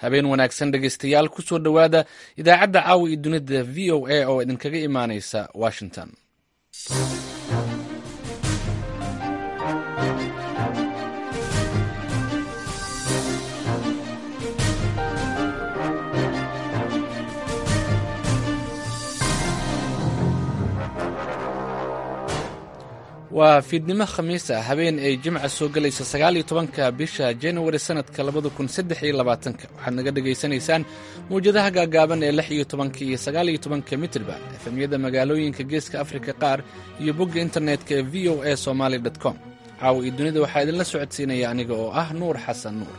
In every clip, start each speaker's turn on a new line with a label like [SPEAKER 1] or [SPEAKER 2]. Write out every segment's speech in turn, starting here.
[SPEAKER 1] habeen wanaagsan dhegaystayaal kusoo dhowaada idaacadda caawa iyo dunida v o a oo idinkaga imaanaysa washington waa fiidnimo khamiis ah habeen ay jimca soo gelayso sagaal iyo tobanka bisha januari sanadka labada kun saddex iyo labaatanka waxaad naga dhagaysanaysaan mawjadaha gaagaaban ee lix iyo tobanka iyo sagaal iyo tobanka mitrban efemyada magaalooyinka geeska afrika qaar iyo bogga internetka ee v o a somaali com caawa iyo dunida waxaa idinla socodsiinaya aniga oo ah nuur xasan nuur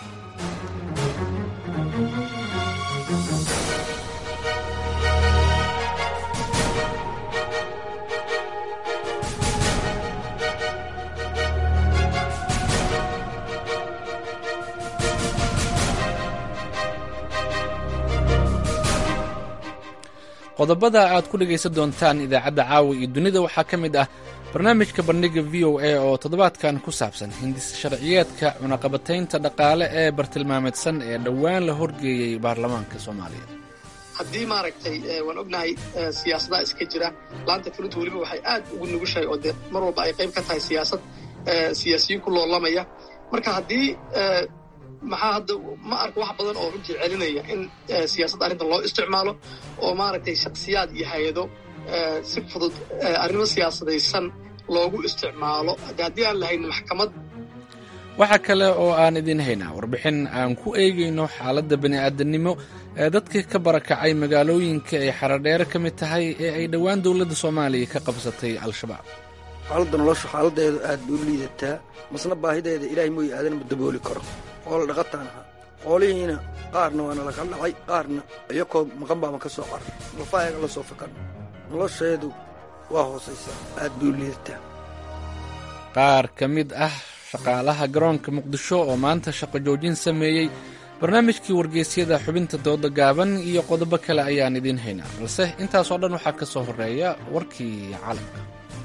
[SPEAKER 1] qodobada aad ku dhegaysan doontaan idaacadda caawa iyo dunida waxaa ka mid ah barnaamijka bandhiga v o a oo toddobaadkan ku saabsan hindis sharciyeedka cunaqabataynta dhaqaale ee bartilmaameedsan ee dhowaan la horgeeyey baarlamaanka soomaaliya
[SPEAKER 2] haddii maaragtay waan ognahay siyaasadaha iska jira laanta fulinta weliba waxay aad ugu nugushahay oo dee mar walba ay qayb ka tahay siyaasad siyaasiyiin ku loolamaya marka haddii maxaa hadda ma arka wax badan oo runtii celinaya in siyaasadda arrintan loo isticmaalo oo maaragtay shaksiyaad iyo hay-ado si fudud arrimo siyaasadaysan loogu isticmaalo haddii aan lahayn maxkamad
[SPEAKER 1] waxaa kale oo aan idiin haynaa warbixin aan ku eegayno xaaladda bani'aadanimo ee dadkii ka barakacay magaalooyinka ay xaradheere ka mid tahay ee ay dhowaan dowladda soomaaliya ka qabsatay al-shabaab
[SPEAKER 3] xaaladda nolosha xaaladeedu aad bay u liidataa masna baahideeda ilaahay mooye aadan ma dabooli karo oo la dhaqataan ahaa xoolihiina qaarna waana laga dhacay qaarna iyakoo maqan baama ka soo carar lafaayaga la soo fakan nolosheedu waa hoosaysaa aad bay u liidataa
[SPEAKER 1] qaar ka mid ah shaqaalaha garoonka muqdisho oo maanta shaqo joojin sameeyey barnaamijkii wargeysyada xubinta dooda gaaban iyo qodobo kale ayaan idiin haynaa balse intaasoo dhan waxaa ka soo horreeya warkii caalamka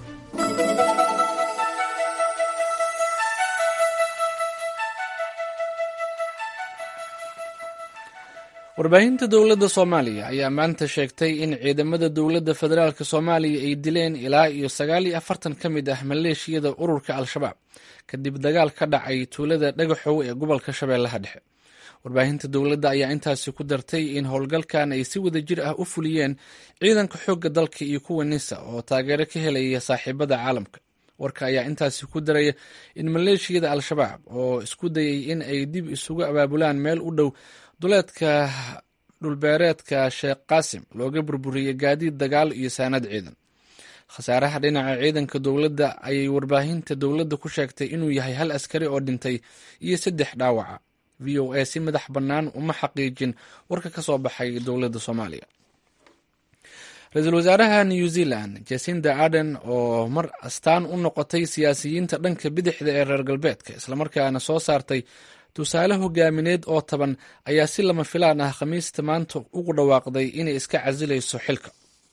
[SPEAKER 1] warbaahinta dowladda soomaaliya ayaa maanta sheegtay in ciidamada dowladda federaalk soomaaliya ay dileen ilaa iyo sagaal iyo afartan ka mid ah maleeshiyada ururka al-shabaab kadib dagaal ka dhacay tuulada dhagaxow ee gobolka shabeellaha dhexe warbaahinta dowladda ayaa intaasi ku dartay in howlgalkan ay si wada jir ah u fuliyeen ciidanka xoogga dalka iyo kuwa nisa oo taageero ka helaya saaxiibada caalamka warka ayaa intaasi ku daraya in maleeshiyada al-shabaab oo isku dayay in ay dib isugu abaabulaan meel u dhow duleedka dhulbeereedka sheekh qaasim looga burburiyey gaadiid dagaal iyo saanad ciidan khasaaraha dhinaca ciidanka dowladda ayay warbaahinta dowladda ku sheegtay inuu yahay hal askari oo dhintay iyo saddex dhaawaca v o a si madax bannaan uma xaqiijin warka ka soo baxay dowladda soomaaliya ra-iisul wasaaraha new zealand jasinda arden oo mar astaan u noqotay siyaasiyiinta dhanka bidixda ee reer galbeedka islamarkaana soo saartay tusaale hogaamineed oo taban ayaa si lama filaan ah khamiista maanta ugu dhawaaqday inay iska casilayso xilka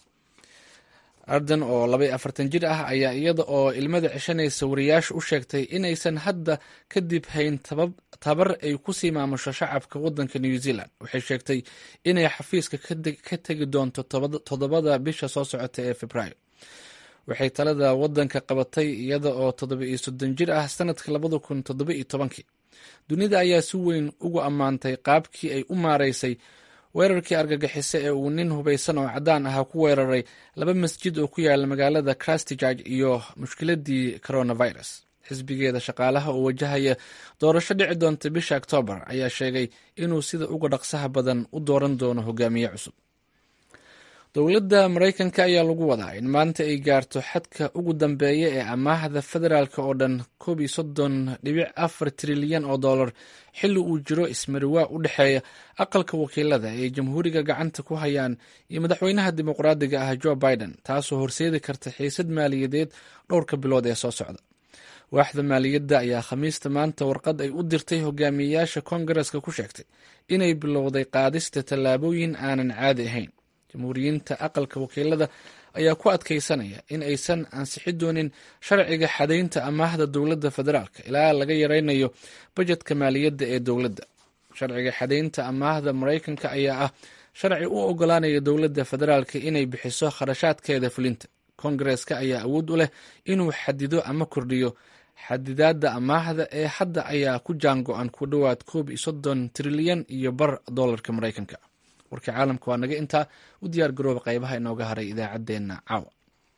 [SPEAKER 1] arden oo labay afartan jir ah ayaa iyada oo ilmada ceshanaysa wariyaasha u sheegtay inaysan hadda kadib hayn tabar ay kusii maamusho shacabka wadanka new zealand waxay sheegtay inay xafiiska ka tegi doonto toddobada bisha soo socota ee februaayo waxay talada wadanka qabatay iyada oo toddoba iyo soddon jir ah sanadka labada kun toddoba iyo tobankii dunida ayaa si weyn ugu ammaantay qaabkii ay u maaraysay weerarkii argagixise ee uu nin hubaysan oo caddaan ahaa ku weeraray laba masjid oo ku yaala magaalada christchurch iyo mushkiladii coronavirus xisbigeeda shaqaalaha oo wajahaya doorasho dhici doonta bisha oktoobar ayaa sheegay inuu sida uga dhaqsaha badan u dooran doono hogaamiye cusub dowladda maraykanka ayaa lagu wadaa in maanta ay gaarto xadka ugu dambeeya ee amaahda federaalk oo dhan koob iyo soddon dhibic afar trilyan oo dollar xilli uu jiro ismariwaa u dhexeeya aqalka wakiilada ee jamhuuriga gacanta ku hayaan iyo madaxweynaha dimuqraadiga ah joe biden taasoo horseedi karta xiisad maaliyadeed dhowrka bilood ee soo socda waaxda maaliyadda ayaa khamiista maanta warqad ay u dirtay hogaamiyeyaasha koongareska ku sheegtay inay bilowday qaadista tallaabooyin aanan caadi ahayn jamhuuriyiinta aqalka wakiilada ayaa ku adkaysanaya in aysan ansixi doonin sharciga xadaynta amaahda dowladda federaalk ilaa laga yaraynayo bajetka maaliyadda ee dowladda sharciga xadaynta amaahda maraykanka ayaa ah sharci u ogolaanaya dowladda federaalka inay bixiso kharashaadkeeda fulinta kongareska ayaa awood u leh inuu xadido ama kordhiyo xadidaadda amaahda ee hadda ayaa ku jaango-an ku dhowaad koob iyo soddon trilyan iyo bar dolarka maraykanka warkii caalamka waa naga intaa u diyaar garooba qaybaha inooga haray idaacaddeenna caawa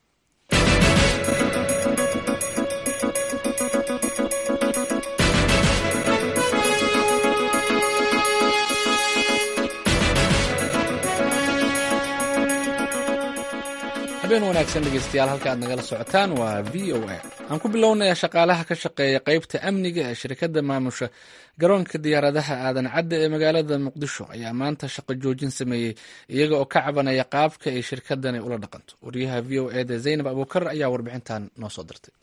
[SPEAKER 1] habeen wanaagsan dhegeystayaal halka aad nagala socotaan waa v o a aan ku bilownaya shaqaalaha ka shaqeeya qeybta amniga ee shirkadda maamusha garoonka diyaaradaha aadan cadda ee magaalada muqdisho ayaa maanta shaqo joojin sameeyey iyaga oo ka cabanaya qaabka ay shirkadani ula dhaqanto wariyaha v o eda zaynab abuukar ayaa warbixintan noo soo dirtay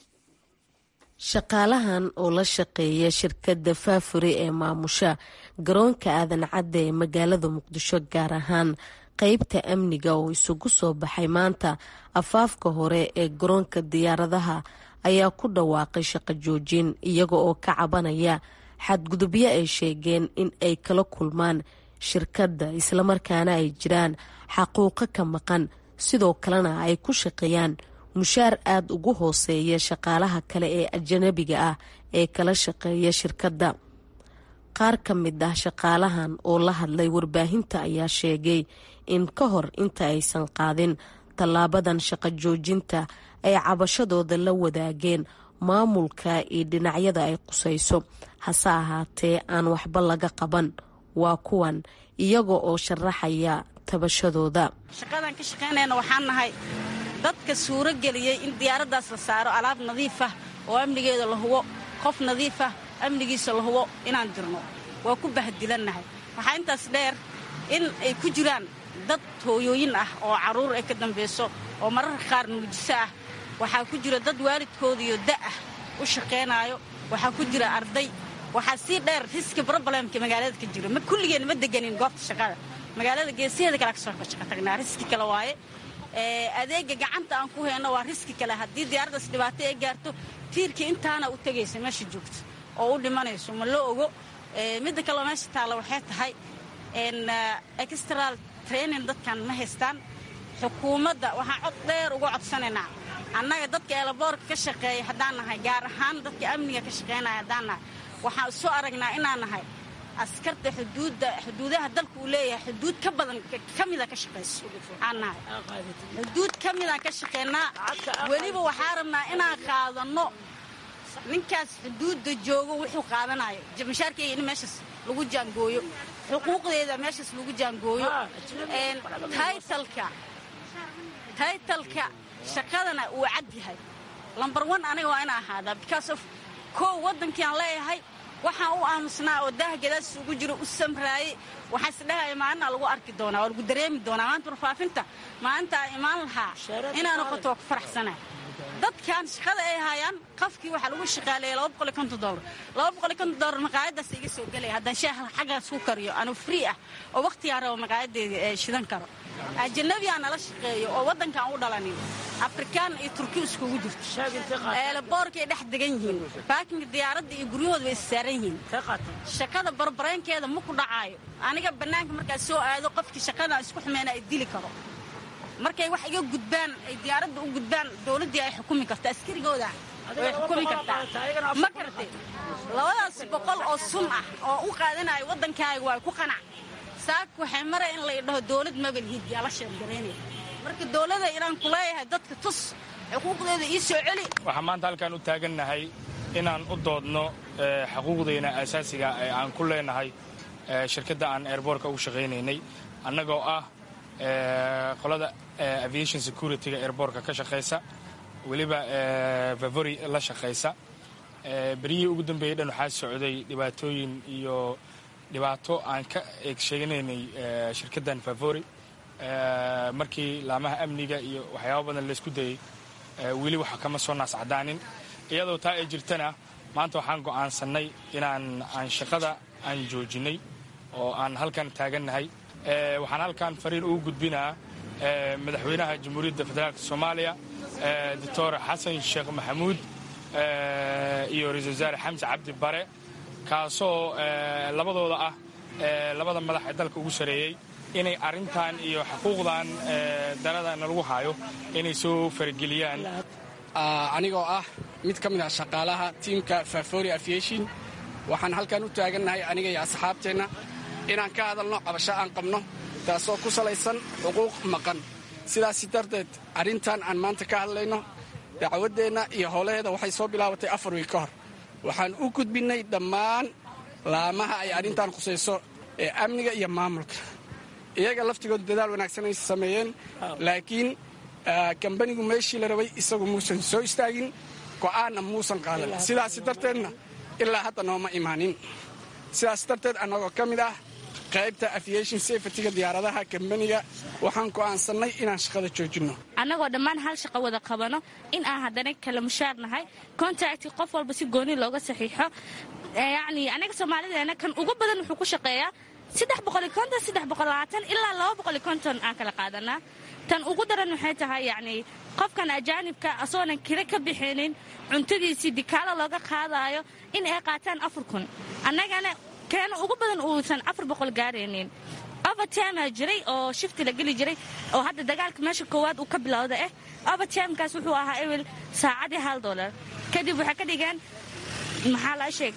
[SPEAKER 4] shaqaalahan oo la shaqeeya shirkadda faafure ee maamusha garoonka aadan cadda ee magaalada muqdisho gaar ahaan qeybta amniga oo isugu soo baxay maanta afaafka hore ee garoonka diyaaradaha ayaa ku dhawaaqay shaqo joojin iyaga oo ka cabanaya xadgudubyo ay sheegeen in ay kala kulmaan shirkadda islamarkaana ay jiraan xaquuqo ka maqan sidoo kalena ay ku shaqeeyaan mushaar aada ugu hooseeya shaqaalaha kale ee ajanabiga ah ee kala shaqeeya shirkadda qaar ka mid ah shaqaalahan oo la hadlay warbaahinta ayaa sheegay in ka hor inta aysan qaadin tallaabadan shaqo joojinta ay cabashadooda la wadaageen maamulka iyo dhinacyada ay qusayso hase ahaatee aan waxba laga qaban waa kuwan iyaga oo sharaxaya tabashadooda
[SPEAKER 5] shaqadan ka shaqaynayna waxaan nahay dadka suuro geliyey in diyaaraddaas la saaro alaab nadiif ah oo amnigeeda la hubo qof nadiif ah amnigiisa la hubo inaan jirno waa ku bahdilannahay waxaa intaas dheer in ay ku jiraan dad hooyooyin ah oo carruur ay ka dambayso oo mararka qaar nuujiso ah waxaa ku jira dad waalidkoodiyo da'ah u shaqaynaayo waxaa ku jira arday waxaa sii dheer riski broblemka magaalada ka jira ma kulligeen ma deganin goobta shaqada magaalada geesiheeda kale kasoo shaqo tagnaa riski kale waaye adeega gacanta aan ku hayno waa riski kale haddii diyaaraddaas dhibaato ay gaarto tiirkii intaana u tegaysa meesha joogto oo u dhimanayso ma la ogo midda kaleo meesha taalla waxay tahay extral training dadkan ma haystaan xukuumadda waxaan cod dheer uga codsanaynaa annaga dadka eelaboorka ka shaqeeya haddaan nahay gaar ahaan dadka amniga ka shaqaynaya haddaan nahay waxaan isu aragnaa inaan nahay askarta xuduudda xuduudaha dalka uu leeyahay xuduud ka badan ka mida ka shaqayso aan nahay xuduud ka midaan ka shaqaynaa weliba waxaa rabnaa inaan qaadanno ninkaas xuduudda joogo wuxuu qaadanayo mashaarkeyga in meeshaas lagu jaangooyo xuquuqdeeda meeshaas lagu jaangooyo taytalka taytalka shaqadana uu cad yahay lambar one aniga waa ina ahaadaa because of kow waddankii aan leeyahay waxaan u aamusnaa oo daah gadaas ugu jiro u samraayey waxaan isdhahaya maalina lagu arki doonaa waa lagu dareemi doonaa maanta warfaafinta maalinta aan imaan lahaa inaa noqoto waa ku faraxsanaa dadkan shaqada ay haayaan qafkii waxaa lagu shaqaaleeya laba boqol iyo konton doolar laba boqol iyo konton doolar maqaayadaas iga soo gelaya haddaan shaaha xaggaas ku kariyo anuu free ah oo wakhtigaan rabo maqaayadeeda shidan karo ajanabiyaa nala shaqeeyo oo waddankaan u dhalanin afrikaan iyo turki iskugu jirto eelaboorkay dhex degan yihiin baakinga diyaaradda iyo guryahooda way issaaran yihiin shaqada barbareenkeeda ma ku dhacaayo aniga bannaanka markaas soo aado qofkii shaqadan isku xumeena ay dili karo markay wax iga gudbaan ay diyaaradda u gudbaan dowladdii ay xukumi karta askarigooda way xukumi kartaa ma karate labadaas boqol oo sun ah oo u qaadanayo waddankaaga waa ku qanac saak waxay maraya in lay dhaho dowlad magalhiid yaa la sheergaraynaya marka dowladda inaan ku leeyahay dadka tus xuquuqdeeda ii soo celi
[SPEAKER 6] waxaan maanta halkaan u taagannahay inaan u doodno xaquuqdayna asaasiga ee aan ku leenahay shirkadda aan airboortka ugu shaqaynaynay annagoo ah qolada aviation security-ga airboortka ka shaqaysa weliba vavori la shaqaysa beryihii ugu dambeeyey dhan waxaa socday dhibaatooyin iyo dhibaato aan ka eeg sheeganaynay shirkaddan favori markii laamaha amniga iyo waxyaaba badan laysku dayey weli waxa kama soo naas cadaanin iyadoo taa ay jirtana maanta waxaan go'aansannay inaan aan shaqada aan joojinay oo aan halkan taagannahay waxaan halkan fariin ugu gudbinaa madaxweynaha jamhuuriyadda federaalk soomaaliya doctor xasan sheekh maxamuud iyo ra-isul wasaare xamse cabdi bare kaasoo labadooda ah labada madax ee dalka ugu sareeyey inay arrintan iyo xuquuqdan darada nalagu haayo inay soo farageliyaan
[SPEAKER 7] anigoo ah mid ka mid ah shaqaalaha tiimka fafori aviation waxaan halkan u taagannahay aniga iyo asxaabteenna inaan ka hadalno cabasho aan qabno taasoo ku salaysan xuquuq maqan sidaas darteed arrintan aan maanta ka hadlayno dacwaddeenna iyo howlaheeda waxay soo bilaabatay afar wiil ka hor waxaan u gudbinnay dhammaan laamaha ay arrintan khusayso ee amniga iyo maamulka iyaga laftigooda dadaal wanaagsan ay sameeyeen laakiin kambanigu meeshii la rabay isagu muusan soo istaagin go'aanna muusan qaadan sidaas darteedna ilaa hadda nooma imaanin sidaas darteed annagoo ka mid ah qaybta aviation safetyga diyaaradaha kambaniga waxaan go'aansannay inaan shaqada joojinno
[SPEAKER 8] annagoo dhammaan hal shaqo wada qabano in aan haddana kala mushaar nahay contacti qof walba si gooni looga saxiixo yacni annaga soomaalideena kan ugu badan wuxuu ku shaqeeyaa saddex boqoli konton saddex boqol labaatan ilaa laba boqoli konton aan kala qaadanaa tan ugu daran waxay tahay yacni qofkan ajaanibka asagoonan kira ka bixinin cuntadiisii dikaalo looga qaadaayo in ay qaataan afar kun annagana keena ugu badan uusan afar boqol gaaraynin overtime jiray oo shifti la geli jiray oo hadda dagaalka meesha koowaad uu ka bilowda ah overtimekaas wuxuu ahaa ewel saacadii hal dolar kadib waxay ka dhigeen maxaa la sheeg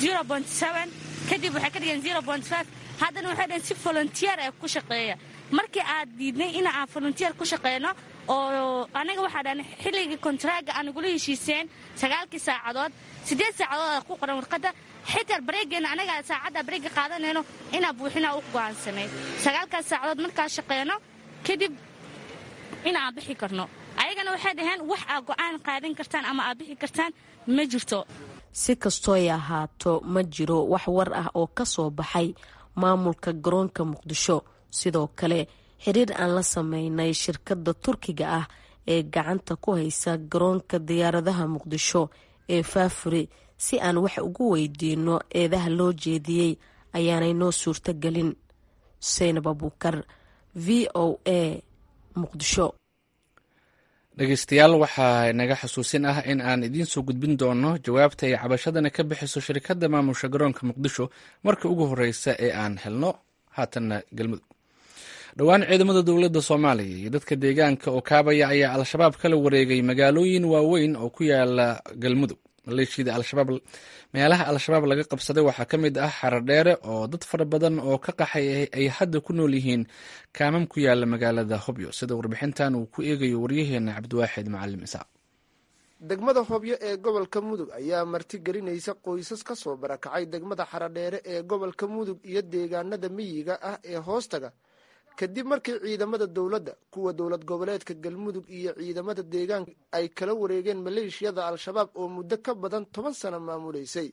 [SPEAKER 8] kadib waxay ka dhigeen haddana waxay dhaheen si volunteer ee ku shaqeeya markii aad diidnay in aan volunteer ku shaqeyno oo anaga waxaa dhahan xilligii kontraaga aan igula heshiiseen sagaalkii saacadood siddeed saacadood ku qoran warqadda xitaa bareegeenna anaga saacadda bareega qaadanayno inaa buuxinaa u go'aansanay sagaalkaas saacadood markaa shaqeyno kadib in aan bixi karno ayagana waxay dhaheen wax aa go'aan qaadan kartaan ama aad bixi kartaan ma jirto
[SPEAKER 4] si kastooy ahaato ma jiro wax war ah oo ka soo baxay maamulka garoonka muqdisho sidoo kale xiriir aan la sameynay shirkadda turkiga ah ee gacanta ku haysa garoonka diyaaradaha muqdisho ee faafuri si aan wax ugu weydiino eedaha loo jeediyey ayaanay noo suurto gelin xuseynab abuukar v o a muqdisho
[SPEAKER 1] dhegeystayaal waxaa naga xasuusin ah in aan idiin soo gudbin doono jawaabta ay cabashadana ka bixiso shirkadda maamusha garoonka muqdisho marka ugu horeysa ee aan helno haatanna galmudug dhowaan ciidamada dowladda soomaaliya iyo dadka deegaanka oo kaabaya ayaa al-shabaab kala wareegay magaalooyin waaweyn oo ku yaala galmudug maleeshiyada al-shabaab meelaha al-shabaab laga qabsaday waxaa ka mid ah xaradheere oo dad fara badan oo ka qaxay ay hadda ku nool yihiin kaamam ku yaala magaalada hobyo sida warbixintan uu ku eegayo waryaheena cabdiwaaxid macalim isaaq
[SPEAKER 9] degmada hobyo ee gobolka mudug ayaa martigelinaysa qoysas ka soo barakacay degmada xaradheere ee gobolka mudug iyo deegaanada miyiga ah ee hoostaga kadib markii ciidamada dowladda kuwa dowlad goboleedka galmudug iyo ciidamada deegaanka ay kala wareegeen maleeshiyada al-shabaab oo muddo ka badan toban sano maamuleysay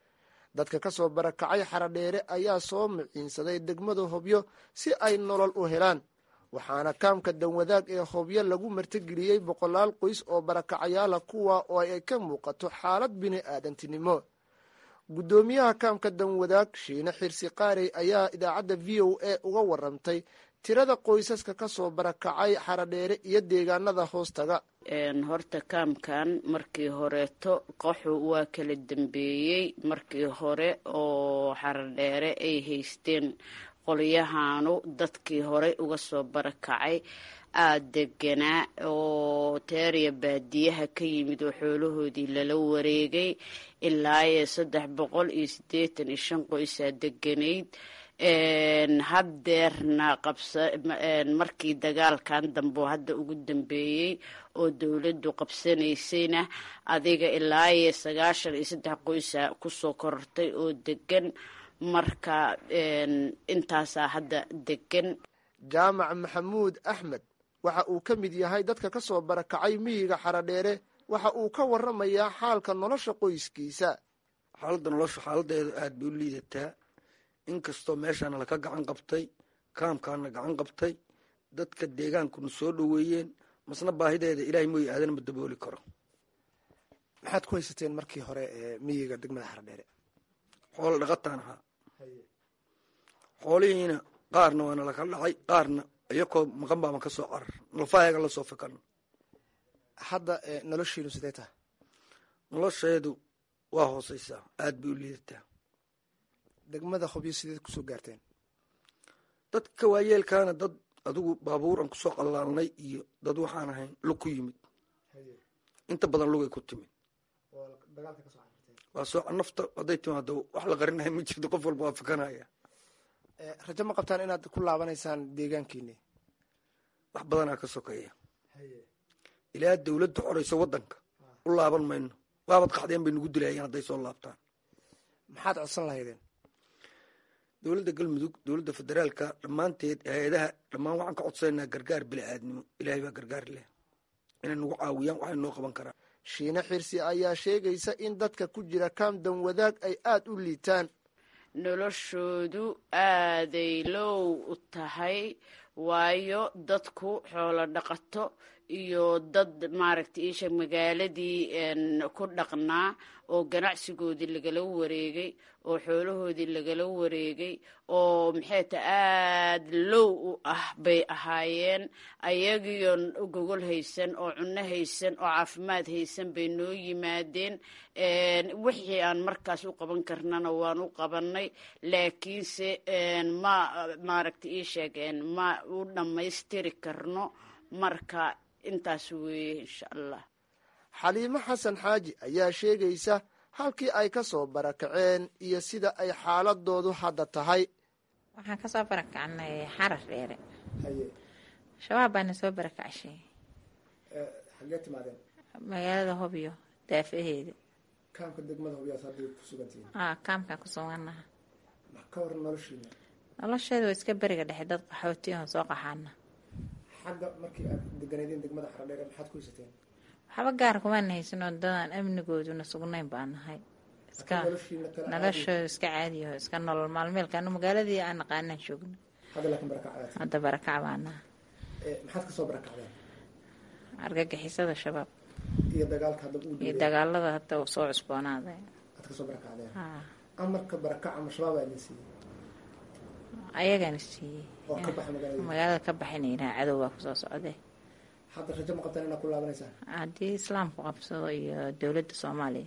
[SPEAKER 9] dadka ka soo barakacay xaradheere ayaa soo miciinsaday degmada hobyo si ay nolol u helaan waxaana kaamka danwadaag ee hobyo lagu martigeliyey boqolaal qoys oo barakacayaala kuwa oo ay ka muuqato xaalad bini aadantinimo guddoomiyaha kaamka danwadaag shiine xirsi qaarey ayaa idaacadda v o a uga warantay tirada qoysaska ka soo barakacay xaradheere iyo deegaanada hoostaga
[SPEAKER 10] horta kaamkan markii horeeto qaxu waa kala dambeeyey markii hore oo xaradheere ay haysteen qolyahaanu dadkii horey uga soo barakacay aada deganaa oo teeriya baadiyaha ka yimid oo xoolahoodii lala wareegay ilaa iyo saddex boqol iyo siddeetan iyo shan qoysaa deganayd haddeerna qabsa markii dagaalkan dambe hadda ugu dambeeyey oo dowladdu qabsanaysayna adiga ilaa iyo sagaashan iyo saddex qoysa kusoo korortay oo degan marka intaasaa hadda degan
[SPEAKER 9] jaamac maxamuud axmed waxa uu ka mid yahay dadka ka soo barakacay miyiga xaradheere waxa uu ka waramayaa xaalka nolosha qoyskiisa
[SPEAKER 3] xaaladda nolosha xaaladeedu aada bay u liidataa inkastoo meeshaana laka gacan qabtay kaamkaana gacan qabtay dadka deegaankuna soo dhoweeyeen masna baahideeda ilaahay mooy aadan ma dabooli karo
[SPEAKER 9] maxaad ku haysateen markii hore ee miyiga degmada xaradheere
[SPEAKER 3] xoolo dhaqataan ahaa xoolihiina qaarna waana laka dhacay qaarna iyakoo maqan baama ka soo carar nalfaayaga la soo fikano
[SPEAKER 9] hadda noloshiinu sidee taha
[SPEAKER 3] nolosheedu waa hooseysaa aada bay u liidataa
[SPEAKER 9] degmada hobyo sideed kusoo gaarteen
[SPEAKER 3] dadka waayeelkaana dad adigu baabuur aan kusoo qallaalnay iyo dad waxaan ahayn lug ku yimid inta badan lugay ku timid waa soo nafta hadday timaado wax la qarinahay ma jirto qof walba waa fakanaya
[SPEAKER 9] rajo ma qabtaan inaad ku laabanaysaan deegaankiini
[SPEAKER 3] wax badanaa ka sokeeya ilaa dawladda xorayso waddanka u laaban mayno waabad qaxdeen bay nagu dilayeen hadday soo laabtaan
[SPEAKER 9] maxaad codsan lahaydeen
[SPEAKER 3] dowladda galmudug dowladda federaalka dhammaanteed hay-adaha dhammaan waxaan ka codsananaa gargaar bili-aadnimo ilaahay baa gargaar leh inay nagu caawiyaan waxay noo qaban karaan
[SPEAKER 9] shiine xirsi ayaa sheegaysa in dadka ku jira kaamdan wadaag ay aada u liitaan
[SPEAKER 10] noloshoodu aaday low u tahay waayo dadku xoolo dhaqato iyo dad maaragtay iisha magaaladii ku dhaqnaa oo ganacsigoodii lagala wareegay oo xoolahoodii lagala wareegay oo maxayta aada low u ah bay ahaayeen ayagiioo gogol haysan oo cunno haysan oo caafimaad haysan bay noo yimaadeen wixii aan markaas u qaban karnana waan u qabanay laakiinse ma maaragtay ii sheegeen ma u dhammaystiri karno marka intaas weeye insha allah
[SPEAKER 9] xaliimo xasan xaaji ayaa sheegaysa halkii ay ka soo barakaceen iyo sida ay xaaladoodu hadda tahay
[SPEAKER 11] waxaan kasoo barakacnay xarar dheere shabaab baana soo barakacshay
[SPEAKER 9] xagee timaadeen
[SPEAKER 11] magaalada hobyo daafaheeda
[SPEAKER 9] kaamka degmada hobyaas hadday ku sugantihiin
[SPEAKER 11] a kaamkaan ku suganaha
[SPEAKER 9] ka waran noloshiina
[SPEAKER 11] nolosheeda waa iska beriga dhexe dad qaxooti oo soo qaxaana
[SPEAKER 9] xagga markii aad deganeedeen degmada xaradheere maxaad ku haysateen
[SPEAKER 11] waxba gaar kumaan haysanoo dadaan amnigooduna sugnayn baa nahay iska noloshooda iska caadiyaho iska nolol maalmeelkaanu magaaladii aan naqaanaan joogno
[SPEAKER 9] hadda laakiin barakac
[SPEAKER 11] hadda barakac baa naha
[SPEAKER 9] maxaad kasoo barakacdeen
[SPEAKER 11] argagixisada shabaab
[SPEAKER 9] iyo dagaalka hadda uu
[SPEAKER 11] iyo dagaalada hadda soo cusboonaaday
[SPEAKER 9] aad kasoo barakacdeen amarka barakac ama shabaab aa idin siiyey
[SPEAKER 11] ayagana siiyey
[SPEAKER 9] oo ka baxa magaalada
[SPEAKER 11] magaalada ka baxinayna cadow baa kusoo socday
[SPEAKER 9] hadda rajo ma qabtaan inaad ku laabanaysaan
[SPEAKER 11] haddii islaamku qabsado iyo dowladda soomaaliya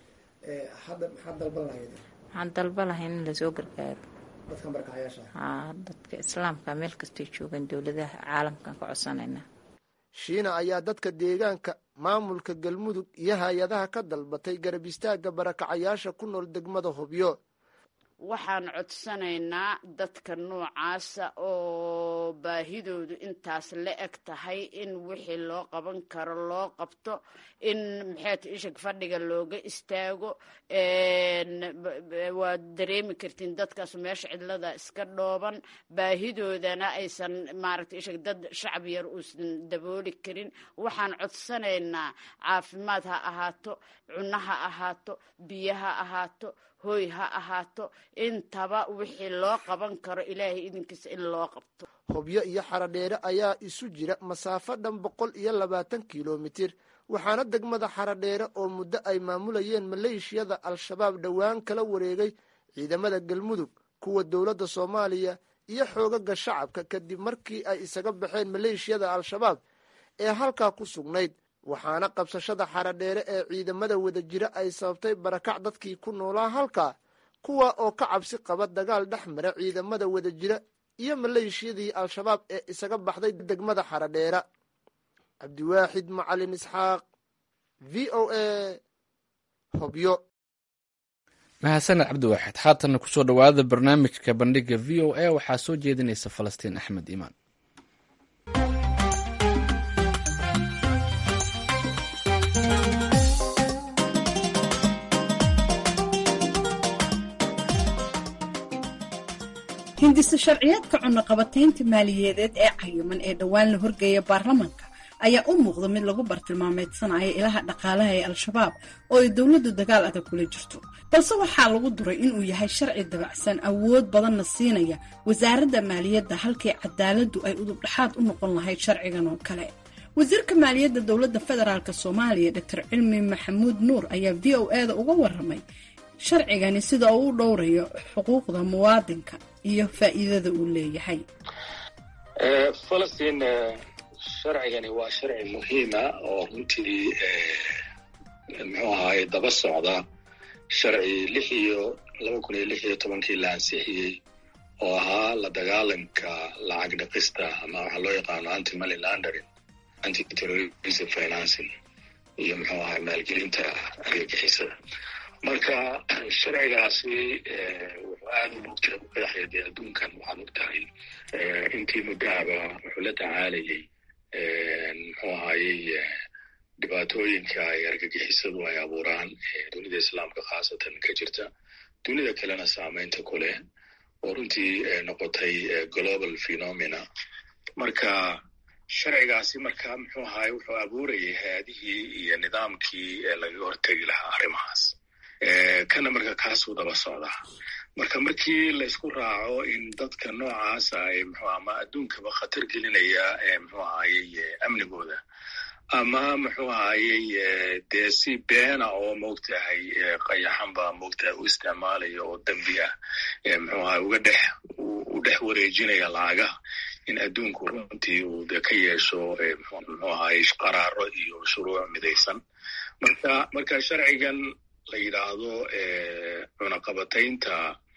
[SPEAKER 9] hadda maxaad dalban lahayd
[SPEAKER 11] waxaan dalba lahayn in lasoo gargaaro
[SPEAKER 9] dadkan barakacayaasha
[SPEAKER 11] haa dadka islaamka meel kastay joogaan dowladaha caalamkan ka codsanayna
[SPEAKER 9] shiina ayaa dadka deegaanka maamulka galmudug iyo hay-adaha ka dalbatay garab istaagga barakacayaasha ku nool degmada hobyo
[SPEAKER 10] waxaan codsanaynaa dadka noocaasa oo baahidoodu intaas la eg tahay in wixii loo qaban karo loo qabto in maxayta ishag fadhiga looga istaago waad dareemi kartiin dadkaas meesha cidlada iska dhooban baahidoodana aysan maaragta ishag dad shacab yar uusan dabooli karin waxaan codsanaynaa caafimaad ha ahaato cunno ha ahaato biyo ha ahaato hoy ha ahaato intaba wixii loo qaban karo ilaahay idinkiisa in loo qabto
[SPEAKER 9] hobyo iyo xaradheere ayaa isu jira masaafo dhan boqol iyo labaatan kilomitir waxaana degmada xaradheere oo muddo ay maamulayeen maleeshiyada al-shabaab dhowaan kala wareegay ciidamada galmudug kuwa dowladda soomaaliya iyo xoogaga shacabka kadib markii ay isaga baxeen maleeshiyada al-shabaab ee halkaa ku sugnayd waxaana qabsashada xaradheere ee ciidamada wadajira ay sababtay barakac dadkii ku noolaa halkaa kuwa oo ka cabsi qaba dagaal dhex mara ciidamada wadajira iyo maleeshiyadii al-shabaab ee isaga baxday degmada xaradheera cabdiwaaxid macalin isxaaq v o a hobyo
[SPEAKER 1] mahadsaned cabdiwaaxid haatanna kusoo dhowaada barnaamijka bandhiga v o a waxaa soo jeedinaysa falastiin axmed iimaan
[SPEAKER 12] hindisa sharciyaadka cunaqabataynta maaliyadeed ee cayiman ee dhowaan la horgeeya baarlamaanka ayaa u muuqda mid lagu bartilmaameedsanayo ilaha dhaqaalaha ee al-shabaab oo ay dowladdu dagaal adag kula jirto balse waxaa lagu duray inuu yahay sharci dabacsan awood badanna siinaya wasaaradda maaliyadda halkii cadaaladdu ay udubdhaxaad u noqon lahayd sharcigan oo kale wasiirka maaliyadda dowladda federaalk soomaaliya doctor cilmi maxamuud nuur ayaa v o e da uga waramay sharcigani sida uu u dhowrayo xuquuqda muwaadinka iyo faa'iidada uu leeyahay
[SPEAKER 13] falastiin sharcigani waa sharci muhiima oo runtii muxuu ahaaye daba socda sharci lix iyo laba kun iyo lix iyo tobankii la ansixiyey oo ahaa la dagaalanka lacag dhaqista ama waxaa loo yaqaano anti money laundering anti terrorism financing iyo muxuu ahay maalgelinta argagixisada marka sharcigaasi wuxuu aada u mugtira ku qeexaya dee adduunkan waxaad ogtahay intii muddahaba wuxuu la tacaalayay muxuu ahayey dhibaatooyinka ay argagixisadu ay abuuraan dunida islaamka khaasatan ka jirta dunida kalena saameynta ku leh oo runtii noqotay global phenomena marka sharcigaasi marka muxuu ahaye wuxuu abuurayay hay-adihii iyo nidaamkii lagaga hortegi lahaa arrimahaas kana marka kaasuu daba socdaa marka markii laysku raaco in dadka noocaasa ay mxu ama adduunkaba khatar gelinaya muxuu ahayey amnigooda ama muxuu ahayey dee si beena oo moogtahay qayaxanba moogtahay u isticmaalaya oo dembi ah muxuu ahay uga dhex u dhex wareejinaya lacagaha in adduunku runtii uu de ka yeesho muxuu ahayey qaraaro iyo shuruuc midaysan marka marka sharcigan la yidhaahdo cunaqabataynta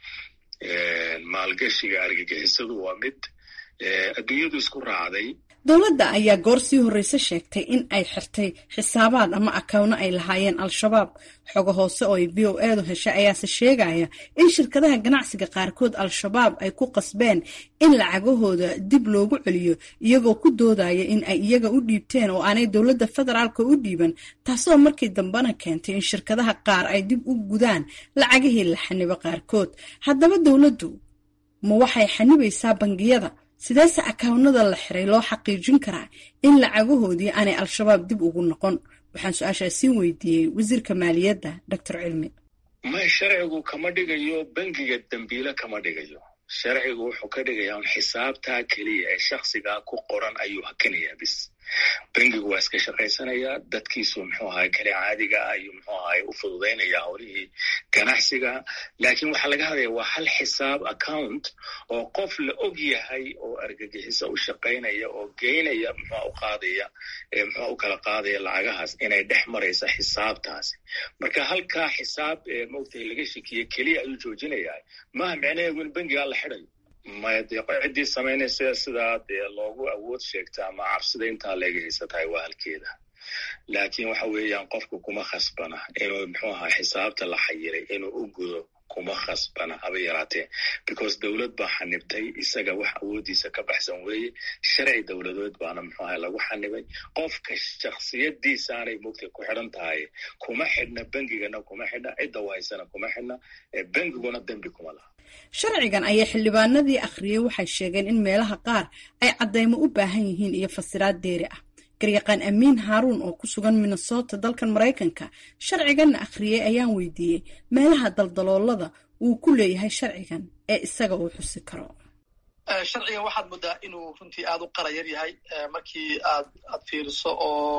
[SPEAKER 13] maalgashiga argagixisadu waa mid adduunyadu isku raacday
[SPEAKER 12] dowladda ayaa goor sii horreyse sheegtay in ay xirtay xisaabaad ama akawno ay lahaayeen al-shabaab xogo hoose oo ay v o eedu heshay ayaase sheegaya in shirkadaha ganacsiga qaarkood al-shabaab ay ku qasbeen in lacagahooda dib loogu celiyo iyagoo ku doodaya in ay iyaga u dhiibteen oo aanay dowladda federaalka u dhiiban taasoo markii dambena keentay in shirkadaha qaar ay dib u gudaan lacagihii la xanibo qaarkood haddaba dowladdu ma waxay xanibaysaa bangiyada sideese akawnada la xiray loo xaqiijin karaa in lacagahoodii aanay al-shabaab dib ugu noqon waxaan su-aashaasiin weydiiyey wasiirka maaliyadda doctor cilmi
[SPEAKER 13] may sharcigu kama dhigayo bangiga dembiile kama dhigayo sharcigu wuxuu ka dhigayaa un xisaabtaa keliya ee shaksigaa ku qoran ayuu hakinayaa bis bangigu waa iska shaqaysanayaa dadkiisu muxuu ahay kale caadiga ah ayuu muxuu ahay u fududaynaya howlihii ganacsiga laakiin waxaa laga hadlaya waa hal xisaab account oo qof la og yahay oo argagixiso u shaqaynaya oo geynaya muxua u qaadaya muxua u kala qaadaya lacagahaas inay dhex maraysa xisaabtaasi marka halkaa xisaab maogtahay laga shekiye keliya ayuu joojinayaa maaha micnaheedu in bangigaa la xidayo maya dee ciddii samaynaysa sidaa dee loogu awood sheegta ama cabsida intaa leega haysatahay waa halkeeda laakiin waxa weeyaan qofku kuma khasbana inuu muxuu ahaa xisaabta la xayiray inuu u gudo kuma khasbana haba yaraatee because dowlad baa xanibtay isaga wax awooddiisa ka baxsan weeye sharci dowladood baana muxuu ahay lagu xanibay qofka shaksiyadiisaanay mugtay ku xidhan tahay kuma xidhna bengigana kuma xidhna cidda u haysana kuma xidhna bengiguna dembi kuma laha
[SPEAKER 12] sharcigan ayaa xildhibaanadii akhriyey waxay sheegeen in meelaha qaar ay caddaymo u baahan yihiin iyo fasiraad deeri ah garyaqaan amiin haaruun oo ku sugan minnesota dalkan maraykanka sharciganna akhriyey ayaan weydiiyey meelaha daldaloolada uu ku leeyahay sharcigan ee isaga uu xusi karo
[SPEAKER 2] sharcigan waxaad moodaa inuu runtii aada u qarayar yahay markii aad aad fiiriso oo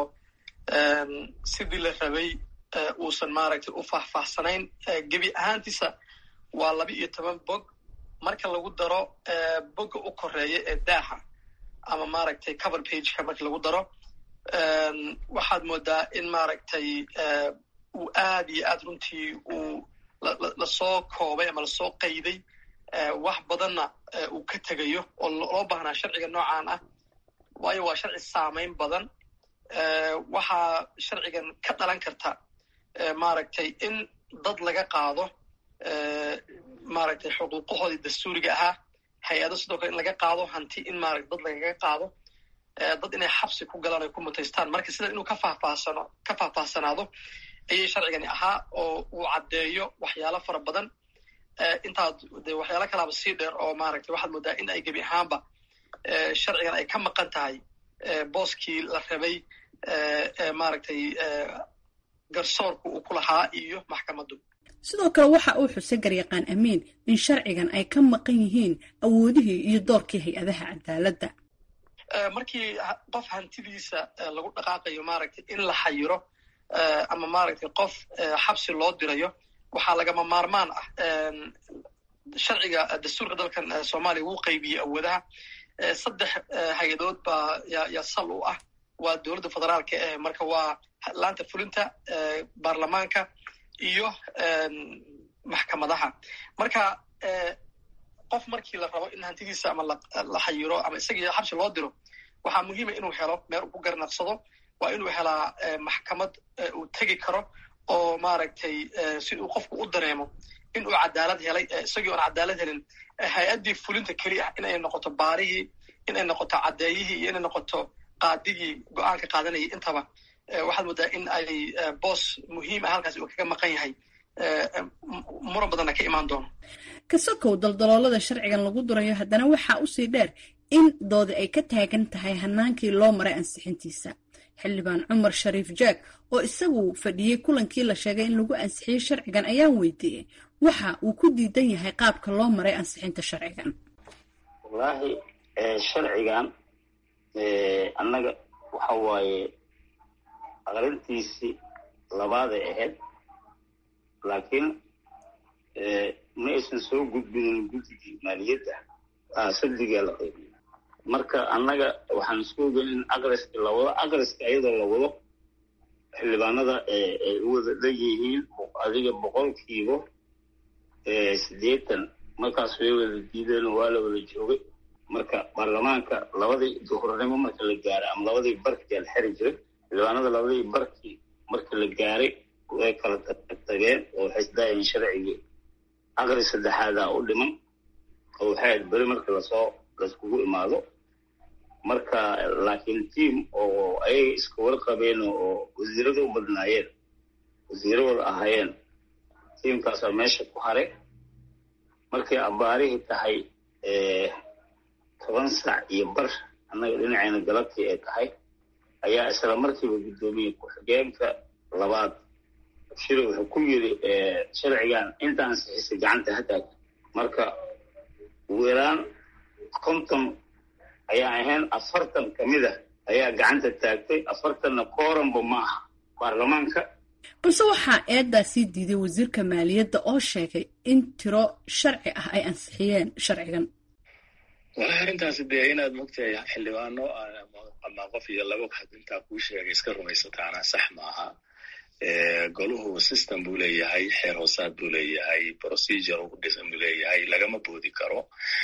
[SPEAKER 2] sidii la rabay uusan maaragtay u faahfaahsanayn gebi ahaantiisa waa laba iyo toban bog marka lagu daro bogga u koreeya ee daaha ama maaragtay cover pageka marka lagu daro waxaad moodaa in maaragtay uu aad iyo aad runtii uu lasoo koobay ama lasoo qayday wax badanna uu ka tegayo oo loo baahnaa sharciga noocan ah waayo waa sharci saamayn badan waxaa sharcigan ka dhalan karta maaragtay in dad laga qaado maaragtay xuquuqahoodii dastuuriga ahaa hay-ado sidoo kale in laga qaado hanti in maarata dad lagaga qaado dad inay xabsi ku galaan ay ku mutaystaan marka sida inuu ka faahfaahsano ka faahfaahsanaado ayay sharcigani ahaa oo uu caddeeyo waxyaalo fara badan intaad de waxyaalo kalaaba sii dheer oo maaragtay waxaad moodaa in ay gebi ahaanba sharcigan ay ka maqan tahay booskii la rabay maaragtay garsoorku uu ku lahaa iyo maxkamaddu
[SPEAKER 12] sidoo kale waxa uu xusay garyaqaan amiin in sharcigan ay ka maqan yihiin awoodihii iyo doorkii hay-adaha cadaaladda
[SPEAKER 2] markii qof hantidiisa lagu dhaqaaqayo maaragtay in la xayiro ama maaragtay qof xabsi loo dirayo waxaa lagama maarmaan ah sharciga dastuurka dalkan soomaaliya wuu qaybiyey awoodaha saddex hay-adood baa yaa sal u ah waa dowladda federaalka eh marka waa laanta fulinta baarlamaanka iyo maxkamadaha marka qof markii la rabo in hantidiisa ama la xayiro ama isagii xabsi loo diro waxaa muhiima inuu helo meel uu ku garnaqsado waa inuu helaa maxkamad uu tegi karo oo maaragtay si uu qofku u dareemo in uu cadaalad helay isagii oon cadaalad helin hay-addii fulinta keli ah inay noqoto baarihii inay noqoto caddeeyihii iyo inay noqoto qaadigii go-aanka qaadanayay intaba waxaad moodaa in ay boos muhiim ah halkaasi uu kaga maqan yahay muran badanna ka imaan doono
[SPEAKER 12] kasokow daldaloolada sharcigan lagu durayo haddana waxaa usii dheer in doodi ay ka taagan tahay hanaankii loo maray ansixintiisa xildhibaan cumar shariif jaag oo isagu fadhiyey kulankii la sheegay in lagu ansixiyey sharcigan ayaan weydiiyey waxa uu ku diidan yahay qaabka loo maray ansixinta sharcigan
[SPEAKER 14] wallaahi sharcigan annaga waxa waaye aqrintiisii labaaday ahayd laakiin ma aysan soo gudbinin guddigii maaliyadda sadigaa la qaybiyo marka annaga waxaan isku ogeyn in aqriska la wado aqriska iyadoo la wado xildhibaanada ay u wada dhan yihiin adiga boqolkiiba siddeetan markaas way wada diideen waa la wada joogay marka baarlamaanka labadii duhurnimo marka la gaaray ama labadii barkii la xiri jiray xildhibaanada labadii barkii marka la gaaray way kala tageen oo waxay isdaayeen sharcigii aqri saddexaadaa u dhiman oo waxay ahayd beri marka lasoo laiskugu imaado marka laakiin tiam oo ayaga iska warqabeen oo wasiirada u badnaayeen wasiirawada ahaayeen tiamkaasaa meesha ku haray markay abaarihii tahay toban sac iyo bar annaga dhinacayna galabtii ay tahay ayaa isla markiiba guddoomiye ku-xigeenka labaad shiro wuxuu ku yiri sharcigan inta ansixisay gacanta hataag marka weeraan konton ayaa ahayn afartan ka mid ah ayaa gacanta taagtay afartanna kooranba ma aha baarlamaanka
[SPEAKER 12] balse waxaa eedaa sii diiday wasiirka maaliyadda oo sheegay in tiro sharci ah ay ansixiyeen sharcigan
[SPEAKER 13] walahi arrintaasi dee inaad mogtahay xildhibaano ama qof iyo laba had intaa kuu sheegay iska rumaysataana sax maaha goluhu system buu leeyahay xeer hoosaad buu leeyahay procedure u dhisan buu leeyahay lagama boodi karo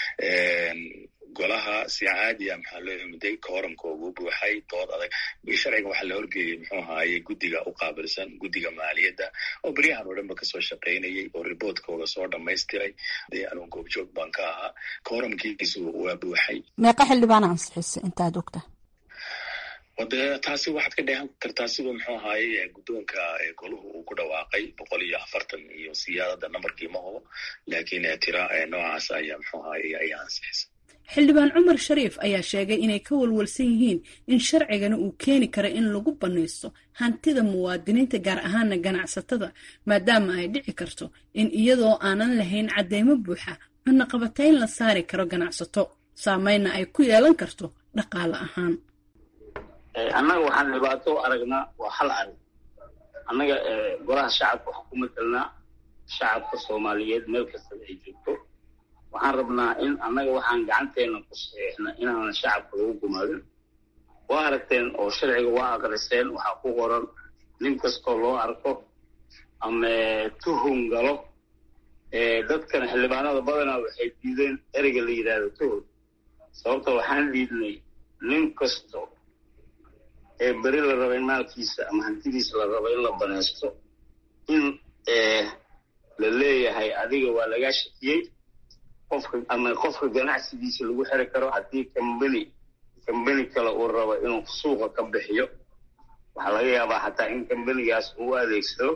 [SPEAKER 13] golaha si caadiya maxaa loo yimiday kooramkoogu buuxay dood adag sharcigan waxaa la horgeeyey muxuu ahaaye guddiga u qaabilsan guddiga maaliyadda oo beryahan oo dhanba kasoo shaqaynayay oo riboortkooda soo dhamaystiray dee anuun goobjoog baan ka ahaa kooramkiisu waa buuxay
[SPEAKER 15] meeqa xildhibaan ansixisa intaad ogta
[SPEAKER 13] wade taasi waxaad ka dheehan kartaa siduu muxuu ahaaye guddoonka goluhu uu ku dhawaaqay boqol iyo afartan iyo siyaadada nambarkii ma hubo laakiin tira noocaas ayaa muxuu ahaaye ayaa ansixisa
[SPEAKER 12] xildhibaan cumar shariif ayaa sheegay inay ka walwalsan yihiin in sharcigani uu keeni karo in lagu bannaysto hantida muwaadiniinta gaar ahaana ganacsatada maadaama ay dhici karto in iyadoo aanan lahayn cadeymo buuxa cunaqabatayn la saari karo ganacsato saameynna ay ku yeelan karto dhaqaale ahaan
[SPEAKER 14] annaga waxaan dhibaato u aragnaa waa hal arag annaga golaha shacabka waxaan ku matelnaa shacabka soomaaliyeed meel kastada ay joogto waxaan rabnaa in annaga waxaan gacanteena ku saxiixna inaanan shacabka lagu gumaadin waa aragteen oo sharciga waa aqriseen waxaa ku qoran nin kastoo loo arko ama tuhun galo dadkan xildhibaanada badanaa waxay diideen ereyga la yidhaahdo tuhun sababta waxaan diidnay nin kasto ee beri la raba in maalkiisa ama hantidiisa la raba in la banaysto in la leeyahay adiga waa lagaa shakiyey qofka ama qofka ganacsigiisa lagu xiri karo haddii kambani kambani kale uu rabo inuu suuqa ka bixiyo waxaa laga yaabaa xataa in kambanigaas uu adeegsado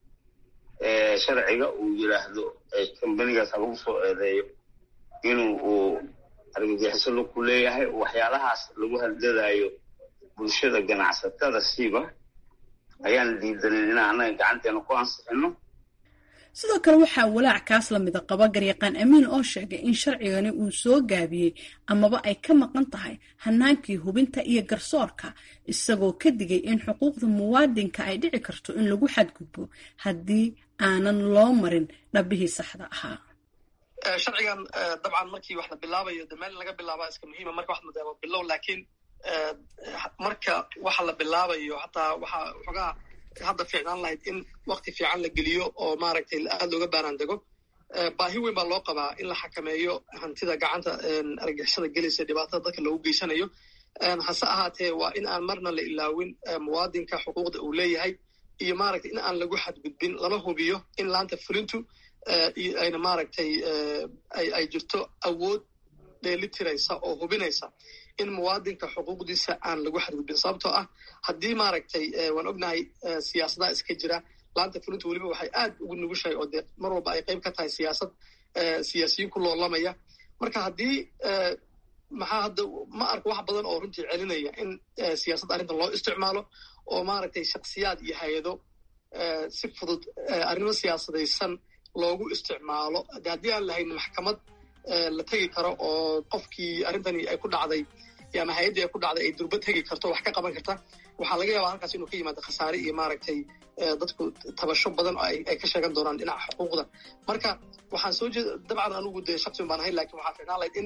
[SPEAKER 14] sharciga uu yidhaahdo kambanigaas ha lagu soo eedeeyo inuu uu argagixiso ku leeyahay waxyaalahaas lagu hadladaayo bulshada ganacsatada siiba ayaan diidanin inaan annaga gacanteena ku ansixino
[SPEAKER 12] sidoo kale waxaa walaac kaas lamida qaba garyaqaan amiin oo sheegay in sharcigani uu soo gaabiyey amaba ay ka maqan tahay hanaankii hubinta iyo garsoorka isagoo ka digay in xuquuqda muwaadinka ay dhici karto in lagu xadgudbo haddii aanan loo marin dhabihii saxda ahaa
[SPEAKER 2] sharcigan dabcan markii wax la bilaabayo de meel laga bilaabaa iska muhiima marka wax madaama bilow laakiin marka waxa la bilaabayo hataa waxa xogaa hadda fiicnaan lahayd in wakti fiican la geliyo oo maaragtay aada looga baaraan dego baahi weyn baa loo qabaa in la xakameeyo hantida gacanta argixisada gelaysa dhibaatada dadka loogu geysanayo hase ahaatee waa in aan marna la ilaawin muwaadinka xuquuqda uu leeyahay iyo maaragtay in aan lagu xadgudbin lana hubiyo in laanta fulintu ayna maaragtay ay jirto awood dheelitiraysa oo hubinaysa in muwaadinka xuquuqdiisa aan lagu xadgudbin sababtoo ah haddii maaragtay waan ognahay siyaasadaha iska jira laanta fulintu weliba waxay aad ugu nugushahay oo dee mar walba ay qayb ka tahay siyaasad siyaasiyiin ku loolamaya marka haddii maxaa hadda ma arko wax badan oo runtii celinaya in siyaasadda arrintan loo isticmaalo oo maaragtay shaksiyaad iyo hay-ado si fudud arrimo siyaasadaysan loogu isticmaalo haddii aan lahayn maxkamad la tegi karo oo qofkii arrintani ay ku dhacday ama hay-addii ay ku dhacday ay durba tegi karto wax ka qaban karta waxaa laga yaabaa halkaas inuu ka yimaado khasaare iyo maaragtay dadku tabasho badan oo ay ka sheegan doonaan dhinaca xuquuqda marka waxaan soo jeeda dabcan anugu dee shaksiun baan ahay lakin waxaa fiicnaan lahayd in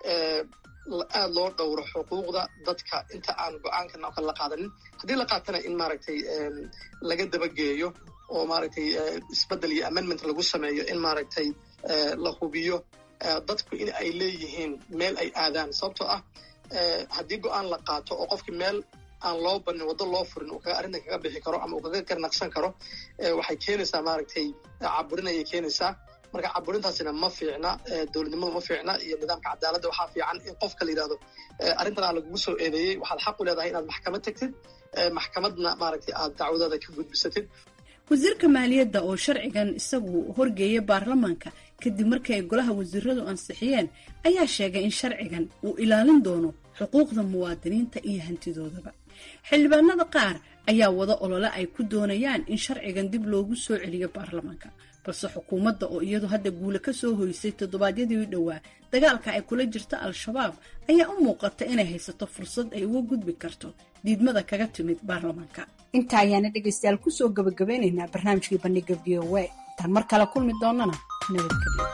[SPEAKER 2] aada loo dhowro xuquuqda dadka inta aan go-aankan oo kale la qaadanin haddii la qaatana in maaragtay laga dabageeyo oo maaragtay isbeddel iyo amendment lagu sameeyo in maaragtay la hubiyo dadku in ay leeyihiin meel ay aadaan sababtoo ah haddii go-aan la qaato oo qofkii meel aan loo banin waddo loo furin uu kaga arrintan kaga bixi karo ama uu kaga garnaqsan karo waxay keenaysaa maaragtay caburin ayay keenaysaa marka caburintaasina ma fiicna dowladnimadu ma fiicna iyo nidaamka cadaaladda waxaa fiican in qofka la yidhahdo arrintan aa lagugu soo eedeeyey waxaad xaq u leedahay inaad maxkamad tagtid maxkamadna maaragtay aad dacwadaada ka gudbisatid
[SPEAKER 12] wasiirka maaliyadda oo sharcigan isagu horgeeya baarlamaanka kadib markii ay golaha wasiiradu ansixiyeen ayaa sheegay in sharcigan uu ilaalin doono xuquuqda muwaadiniinta iyo hantidoodaba xildhibaanada qaar ayaa wada olole ay ku doonayaan in sharcigan dib loogu soo celiyo baarlamaanka balse xukuumadda oo iyadu hadda guule ka soo hoysay toddobaadyadii u dhowaa dagaalka ay kula jirta al-shabaab ayaa u muuqata inay haysato fursad ay uga gudbi karto diidmada kaga timid baarlamaanka
[SPEAKER 15] intaa ayaana dhegaystayaal kusoo gabagabeynaynaa barnaamijkii bandhiga v o a intaan mar kale kulmi doonana nabadgelyo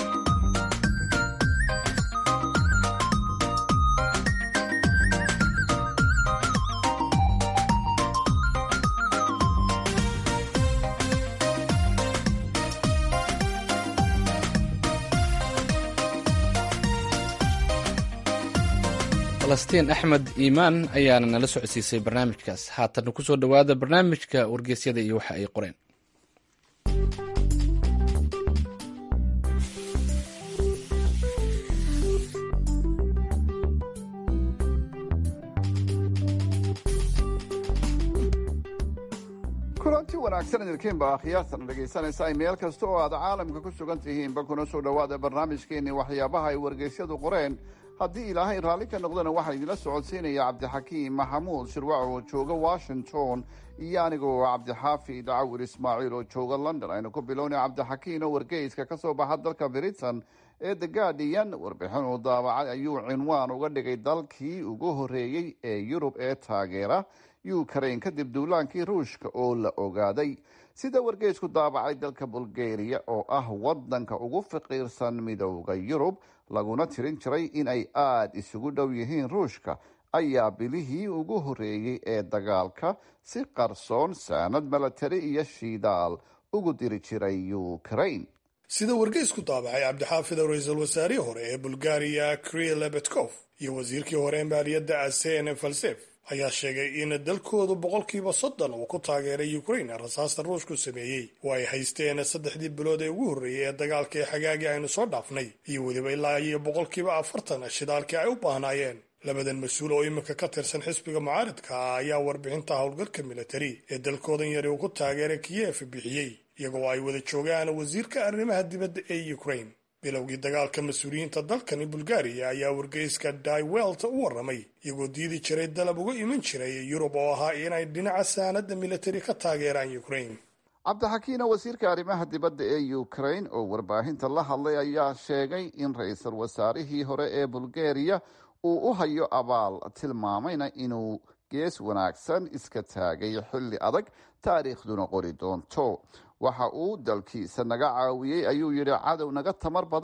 [SPEAKER 1] falastiin axmed iimaan ayaana nala socodsiisay barnaamijkaas haatana kusoo dhowaada barnaamijka wargeysyada iyo waxa ay qoreen
[SPEAKER 16] kulanti wanaagsan idinkiinba akhyaartan dhegaysanaysa meel kasta oo aad caalamka ku sugan tihiinba kuna soo dhowaada barnaamijkeenii waxyaabaha ay wargeysyadu qoreen haddii ilaahay raalli ka noqdana waxaa idinla socodsiinaya cabdixakiim maxamuud shirwac oo jooga washington iyo anigoo cabdixaafid cawir ismaaciil oo jooga london aynu ku bilownay cabdixakiin oo wargeyska ka soo baxa dalka britain ee the guardian warbixin uu daabacay ayuu cinwaan uga dhigay dalkii ugu horeeyey ee yurub ee taageera ukraine kadib duulaankii ruushka oo la ogaaday sida wargeysku daabacay dalka bulgaria oo ah wadanka ugu faqiirsan midowda yurub laguna tirin jiray in ay aada isugu dhow yihiin ruushka ayaa bilihii ugu horeeyey ee dagaalka si qarsoon saanad milatari iyo shidaal ugu diri jiray ukraine
[SPEAKER 17] sida wargeysku daabacay cabdixaafid ra-iisul wasaarihii hore ee bulgaariya kril betkov iyo wasiirkii hore ee maaliyadda asen falsef ayaa sheegay in dalkoodu boqolkiiba soddon uu ku taageeray ukraine rasaasta ruushku sameeyey oo ay haysteen saddexdii bilood ee ugu horreeyey ee dagaalka ee xagaagii aynu soo dhaafnay iyo weliba ilaa iyo boqolkiiba afartan shidaalkii ay u baahnaayeen labadan mas-uul oo iminka ka tirsan xisbiga mucaaridka ah ayaa warbixinta howlgalka militari ee dalkoodan yari uu ku taageeray kiyef bixiyey iyagoo ay wada joogaan wasiirka arrimaha dibadda ee ukraine bilowgii dagaalka mas-uuliyiinta dalkani bulgaariya ayaa wargeyska daiwelt u waramay iyagoo diidi jiray dalab uga iman jiray yurub oo ahaa inay dhinaca saanada militari ka taageeraan ukraine
[SPEAKER 16] cabdixakiina wasiirka arrimaha dibadda ee ukraine oo warbaahinta la hadlay ayaa sheegay in ra-iisul wasaarihii hore ee bulgaria uu u hayo abaal tilmaamayna inuu gees wanaagsan iska taagay xilli adag taariikhduna qori doonto waxa uu dalkiisa naga caawiyey ayuu yidhi cadow naga tamar badan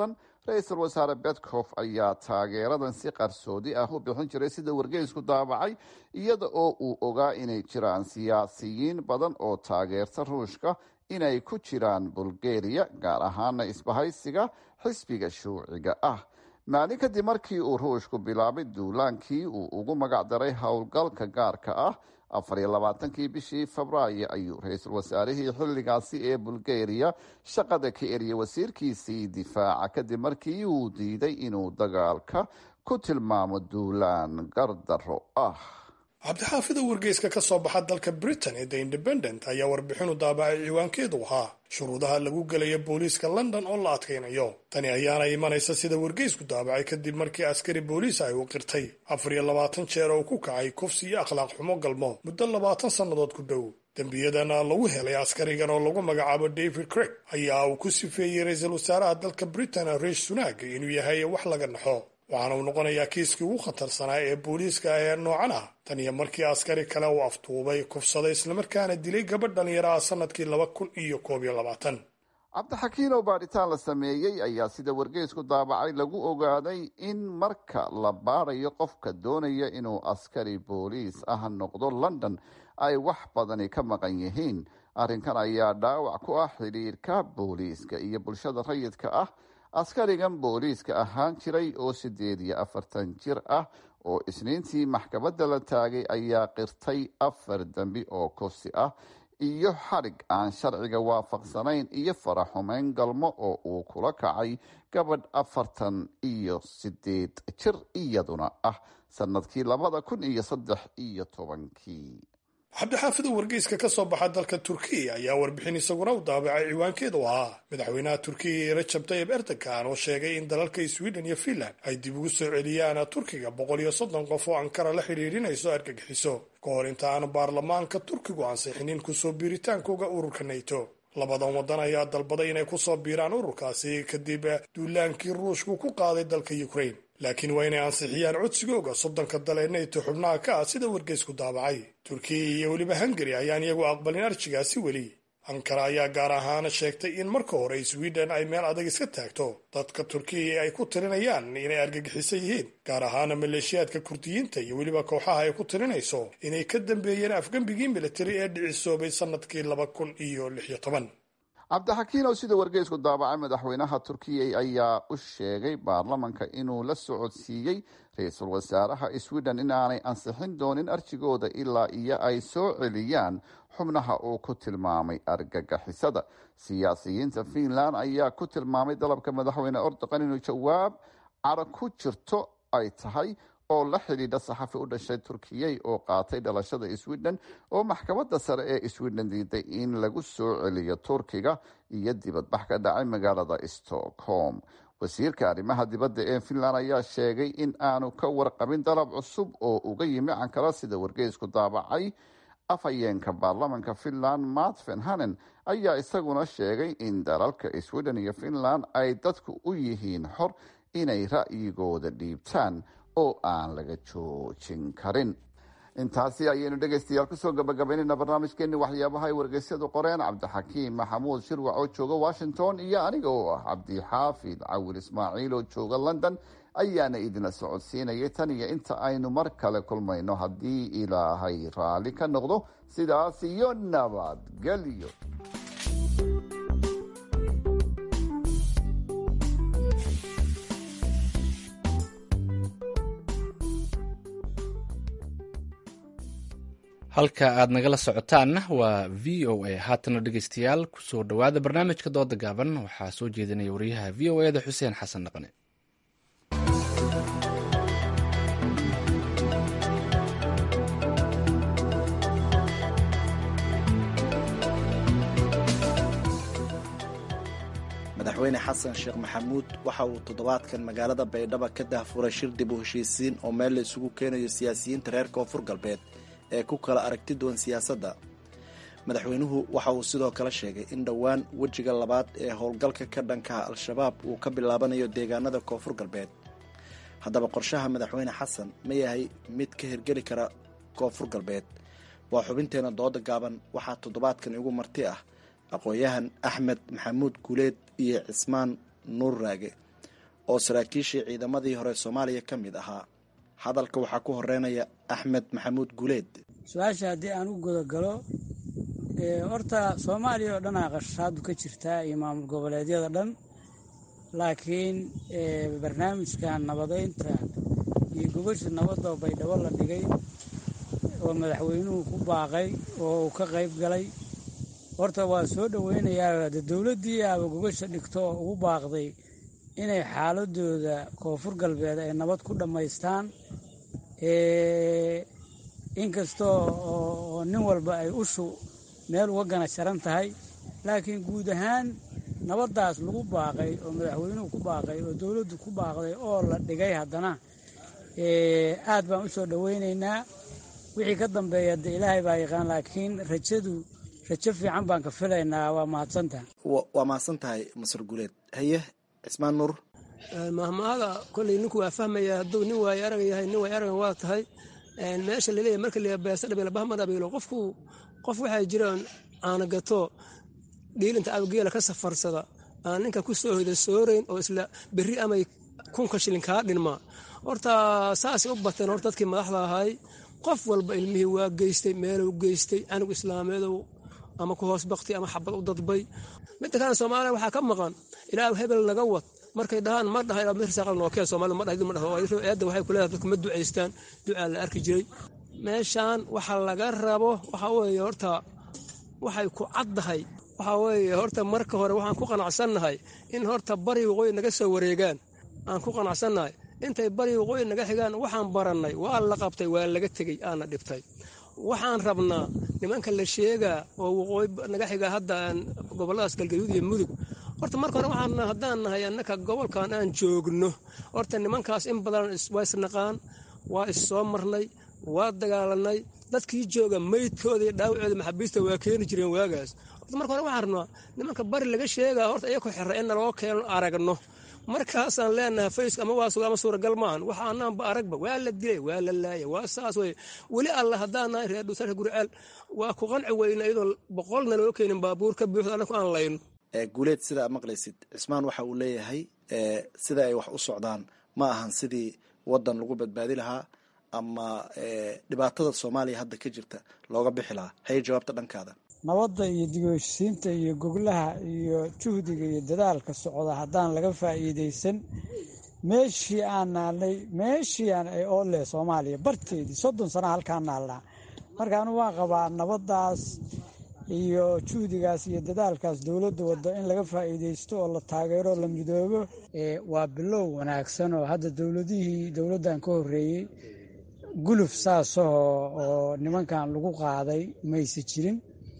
[SPEAKER 16] ra-iisul wasaare betcof ayaa taageeradan si qarsoodi ah u bixin jiray sida wargeysku daabacay iyada oo uu ogaa inay jiraan siyaasiyiin badan oo taageerta ruushka inay ku jiraan bulgariya gaar ahaana isbahaysiga xisbiga shuuciga ah maalin kadib markii uu ruushku bilaabay duulaankii uu ugu magac daray howlgalka gaarka ah afar iyo labaatankii bishii febraayo ayuu ra-iisul wasaarihii xilligaasi ee bulgariya shaqada ka eriyay wasiirkiisii difaaca kadib markii uu diiday inuu dagaalka ku tilmaamo duulaan gardaro ah
[SPEAKER 17] cabdixaafida wargeyska ka soo baxa dalka britain ee the independent ayaa warbixinu daabacay ciwaankeedu ahaa shuruudaha lagu gelaya booliiska london oo la adkaynayo tani ayaana imanaysa sida wargeysku daabacay kadib markii askari booliis ay u qirtay afar iyo labaatan jeer oo ku kacay kufsi iyo akhlaaq xumo galmo muddo labaatan sannadood ku dhow dembiyadana lagu helay askarigan oo lagu magacaabo david craig ayaa uu ku sifeeyey ra-iisul wasaaraha dalka britain riish sunaag inuu yahay wax laga naxo waxaana uu noqonayaa kiiskii ugu khatarsanaa ee booliiska ee noocan ah tan iyo markii askari kale uu aftuubay kufsaday islamarkaana dilay gabadh dhalinyaraha sanadkii laba kun iyo koob iyo labaatan
[SPEAKER 16] cabdixakiin oo baadhitaan la sameeyey ayaa sida wargeysku daabacay lagu ogaaday in marka la baadayo qofka doonaya inuu askari booliis ah noqdo london ay wax badani ka maqan yihiin arrinkan ayaa dhaawac ku ah xidhiirka booliiska iyo bulshada rayidka ah askarigan booliiska ahaan jiray oo siddeed iyo afartan jir ah oo isniintii maxkamadda la taagay ayaa qirtay afar dembi oo kursi ah iyo xadhig aan sharciga waafaqsanayn iyo faraxumeyn galmo oo uu kula kacay gabadh afartan iyo sideed jir iyaduna ah sanadkii labada kun iyo saddex iyo tobankii
[SPEAKER 17] cabdixaafida wargeyska ka soo baxa dalka turkiya ayaa warbixin isaguna u daabacay ciwaankeedu ahaa madaxweynaha turkiya rajab tayib erdogan oo sheegay in dalalka sweden iyo finland ay dib ugu soo celiyaan turkiga boqol iyo soddon qof oo ankara la xidhiidhinayso argagixiso ka hor inta aan baarlamaanka turkigu ansixinin kusoo biiritaankooga ururka nato labadan waddan ayaa dalbaday inay kusoo biiraan ururkaasi kadib duulaankii ruushku ku qaaday dalka ukraine laakiin waa inay ansixiyaan codsigooga soddonka dal ee nato xubnaha ka ah sida wargeysku daabacay turkiya iyo weliba hungari ayaan iyagu aqbalin arjigaasi weli ankara ayaa gaar ahaan sheegtay in marka hore sweden ay meel adag iska taagto dadka turkiya ay ku tirinayaan inay argagixisan yihiin gaar ahaana maleeshiyaadka kurdiyiinta iyo weliba kooxaha ay ku tirinayso inay ka dambeeyeen afgembigii militari ee dhicisoobay sanadkii laba kun iyo lix iyo toban
[SPEAKER 16] cabdixakiin oo sida wargeysku daabacay madaxweynaha turkiya ayaa u sheegay baarlamanka inuu la socodsiiyey ra-iisul wasaaraha sweden inaanay ansixin doonin arjigooda ilaa iyo ay soo celiyaan xubnaha uu ku tilmaamay argagixisada siyaasiyiinta finland ayaa ku tilmaamay dalabka madaxweyne erdogan inuu jawaab cara ku jirto ay tahay oo la xidhiidha saxafi u dhashay turkiyey oo qaatay dhalashada sweden oo maxkamadda sare ee sweden diiday in lagu soo celiyo turkiga iyo dibadbax ka dhacay magaalada stockholm wasiirka arrimaha dibadda ee finland ayaa sheegay in aanu ka warqabin dalab cusub oo uga yimi ankara sida wargeysku daabacay afhayeenka baarlamanka finland matfen hanen ayaa isaguna sheegay in dalalka sweden iyo finland ay dadku u yihiin xor inay ra'yigooda dhiibtaan oo aan laga joojin karin intaasi ayaynu dhegaystayaal kusoo gabagabaynayna barnaamijkeeni waxyaabaha ay wargeysyadu qoreen cabdixakiim maxamuud shirwac oo jooga washington iyo aniga oo ah cabdixaafid cawil ismaaciil oo jooga london ayaana idinla socodsiinayay tan iyo inta aynu mar kale kulmayno haddii ilaahay raalli ka noqdo sidaas iyo nabadgelyo
[SPEAKER 1] halka aad nagala socotaanna waa v o a haatana dhegeystayaal kusoo dhowaada barnaamijka dooda gaaban waxaa soo jeedinaya wariyaha v o eda xuseen xasan dhaqane
[SPEAKER 18] madaxweyne xasan sheekh maxamuud waxa uu toddobaadkan magaalada baydhabo ka dahfuray shir dib u heshiisiin oo meel la isugu keenayo siyaasiyiinta reer koonfur galbeed ee ku kala aragti duwan siyaasadda madaxweynuhu waxa uu sidoo kale sheegay in dhowaan wejiga labaad ee howlgalka ka dhankaha al-shabaab uu ka bilaabanayo deegaanada koonfur galbeed haddaba qorshaha madaxweyne xasan ma yahay mid ka hirgeli kara koonfur galbeed waa xubinteena dooda gaaban waxaa toddobaadkan igu marti ah aqoon-yahan axmed maxamuud guuleed iyo cismaan nuur raage oo saraakiishii ciidamadii hore soomaaliya ka mid ahaa hadalka waxaa ku horeynaya axmed maxamuud guuleed
[SPEAKER 19] su-aasha haddii aan u gudagalo horta soomaaliya oo dhan aa qashashaadu ka jirtaa iyo maamul goboleedyada dhan laakiin barnaamijkan nabadeynta iyo gobasha nabadda baydhabo la dhigay oo madaxweynuhu ku baaqay oo uu ka qayb galay horta waa soo dhoweynayaa de dowladdii aaba gobasha dhigto oo ugu baaqday inay xaaladooda koonfur galbeed ay nabad ku dhammaystaan inkastoo oo nin walba ay ushu meel uga gana jaran tahay laakiin guud ahaan nabaddaas lagu baaqay oo madaxweynuhu ku baaqay oo dowladdu ku baaqday oo la dhigay haddana aad baan u soo dhoweynaynaa wixii ka dambeeya de ilaahay baa yaqaan laakiin rajadu rajo fiican baan ka filaynaa waa mahadsantaha
[SPEAKER 18] waa mahadsan tahay masar guuleed haye cismaan nuur
[SPEAKER 20] mahmaada kolley ninku waa fahmaya hadduu nin waayo arag yahay nin waayo aragan waa tahay meesha laleeyahy marka la beesa dhabiilo bahma dhabiilo qofku qof waxaa jiraan aana gato dhiilinta abgeela ka safarsada aan ninka ku soo hoyda soorayn oo isla berri amay kunka shilin kaa dhinmaa horta saasay u bateen horta dadkii madaxda ahay qof walba ilmihii waa geystay meeluu geystay canug islaameedow ama ku hoos baktay ama xabad u dadbay midda kalena soomaaliya waxaa ka maqan ilaa hebel naga wad markay dhahaan ma dhaha nookeen soomaalida ma dhaha ma dhaho eedda waxay kuleedahay dadku ma ducaystaan ducaa la arki jiray meeshaan waxa laga rabo waxa weeye horta waxay ku caddahay waxa weeye horta marka hore waxaan ku qanacsannahay in horta bari waqooyi naga soo wareegaan aan ku qanacsannahay intay bari waqooyi naga xigaan waxaan barannay waa la qabtay waa laga tegey aana dhibtay waxaan rabnaa nimanka la sheegaa oo waqooyi naga xiga hadda gobolladaas galgaduud iyo mudug horta marka hore waxaan haddaan nahay annaka gobolkan aan joogno horta nimankaas in badan waa isnaqaan waa is soo marnay waa dagaalanay dadkii jooga maydkooda iyo dhaawacooda maxaabiista waa keeni jireen waagaas horta marka hore waxaan rabnaa nimanka bari laga sheegaa horta iyakoo xirra in naloo keeno aragno markaasaan leenahay faysk ama waa ama suuragal maahan waxa anaanba aragba waa la dilay waa la laaya waa saas wey weli alla haddaan nahay reer dhuusarka guriceel waa ku qanci weyna iyadoo boqolna loo keenin baabuur ka buuxda annaku aan layno
[SPEAKER 18] guuleed sidaa maqlaysid cismaan waxa uu leeyahay sida ay wax u socdaan ma ahan sidii wadan lagu badbaadi lahaa ama dhibaatada soomaaliya hadda ka jirta looga bixi lahaa haye jawaabta dhankaada
[SPEAKER 19] nabadda iyo digoheshiisiinta iyo goglaha iyo juhdiga iyo dadaalka socda haddaan laga faa'iidaysan meeshii aan naalnay meeshii aan ay oo leh soomaaliya barteedii soddon sana halkaan naalnaa marka anu waan qabaa nabaddaas iyo juhdigaas iyo dadaalkaas dowladda waddo in laga faa'iidaysto oo la taageero la midoobo waa bilow wanaagsan oo hadda dowladihii dowladdan ka horreeyey guluf saasahoo oo nimankan lagu qaaday mayse jirin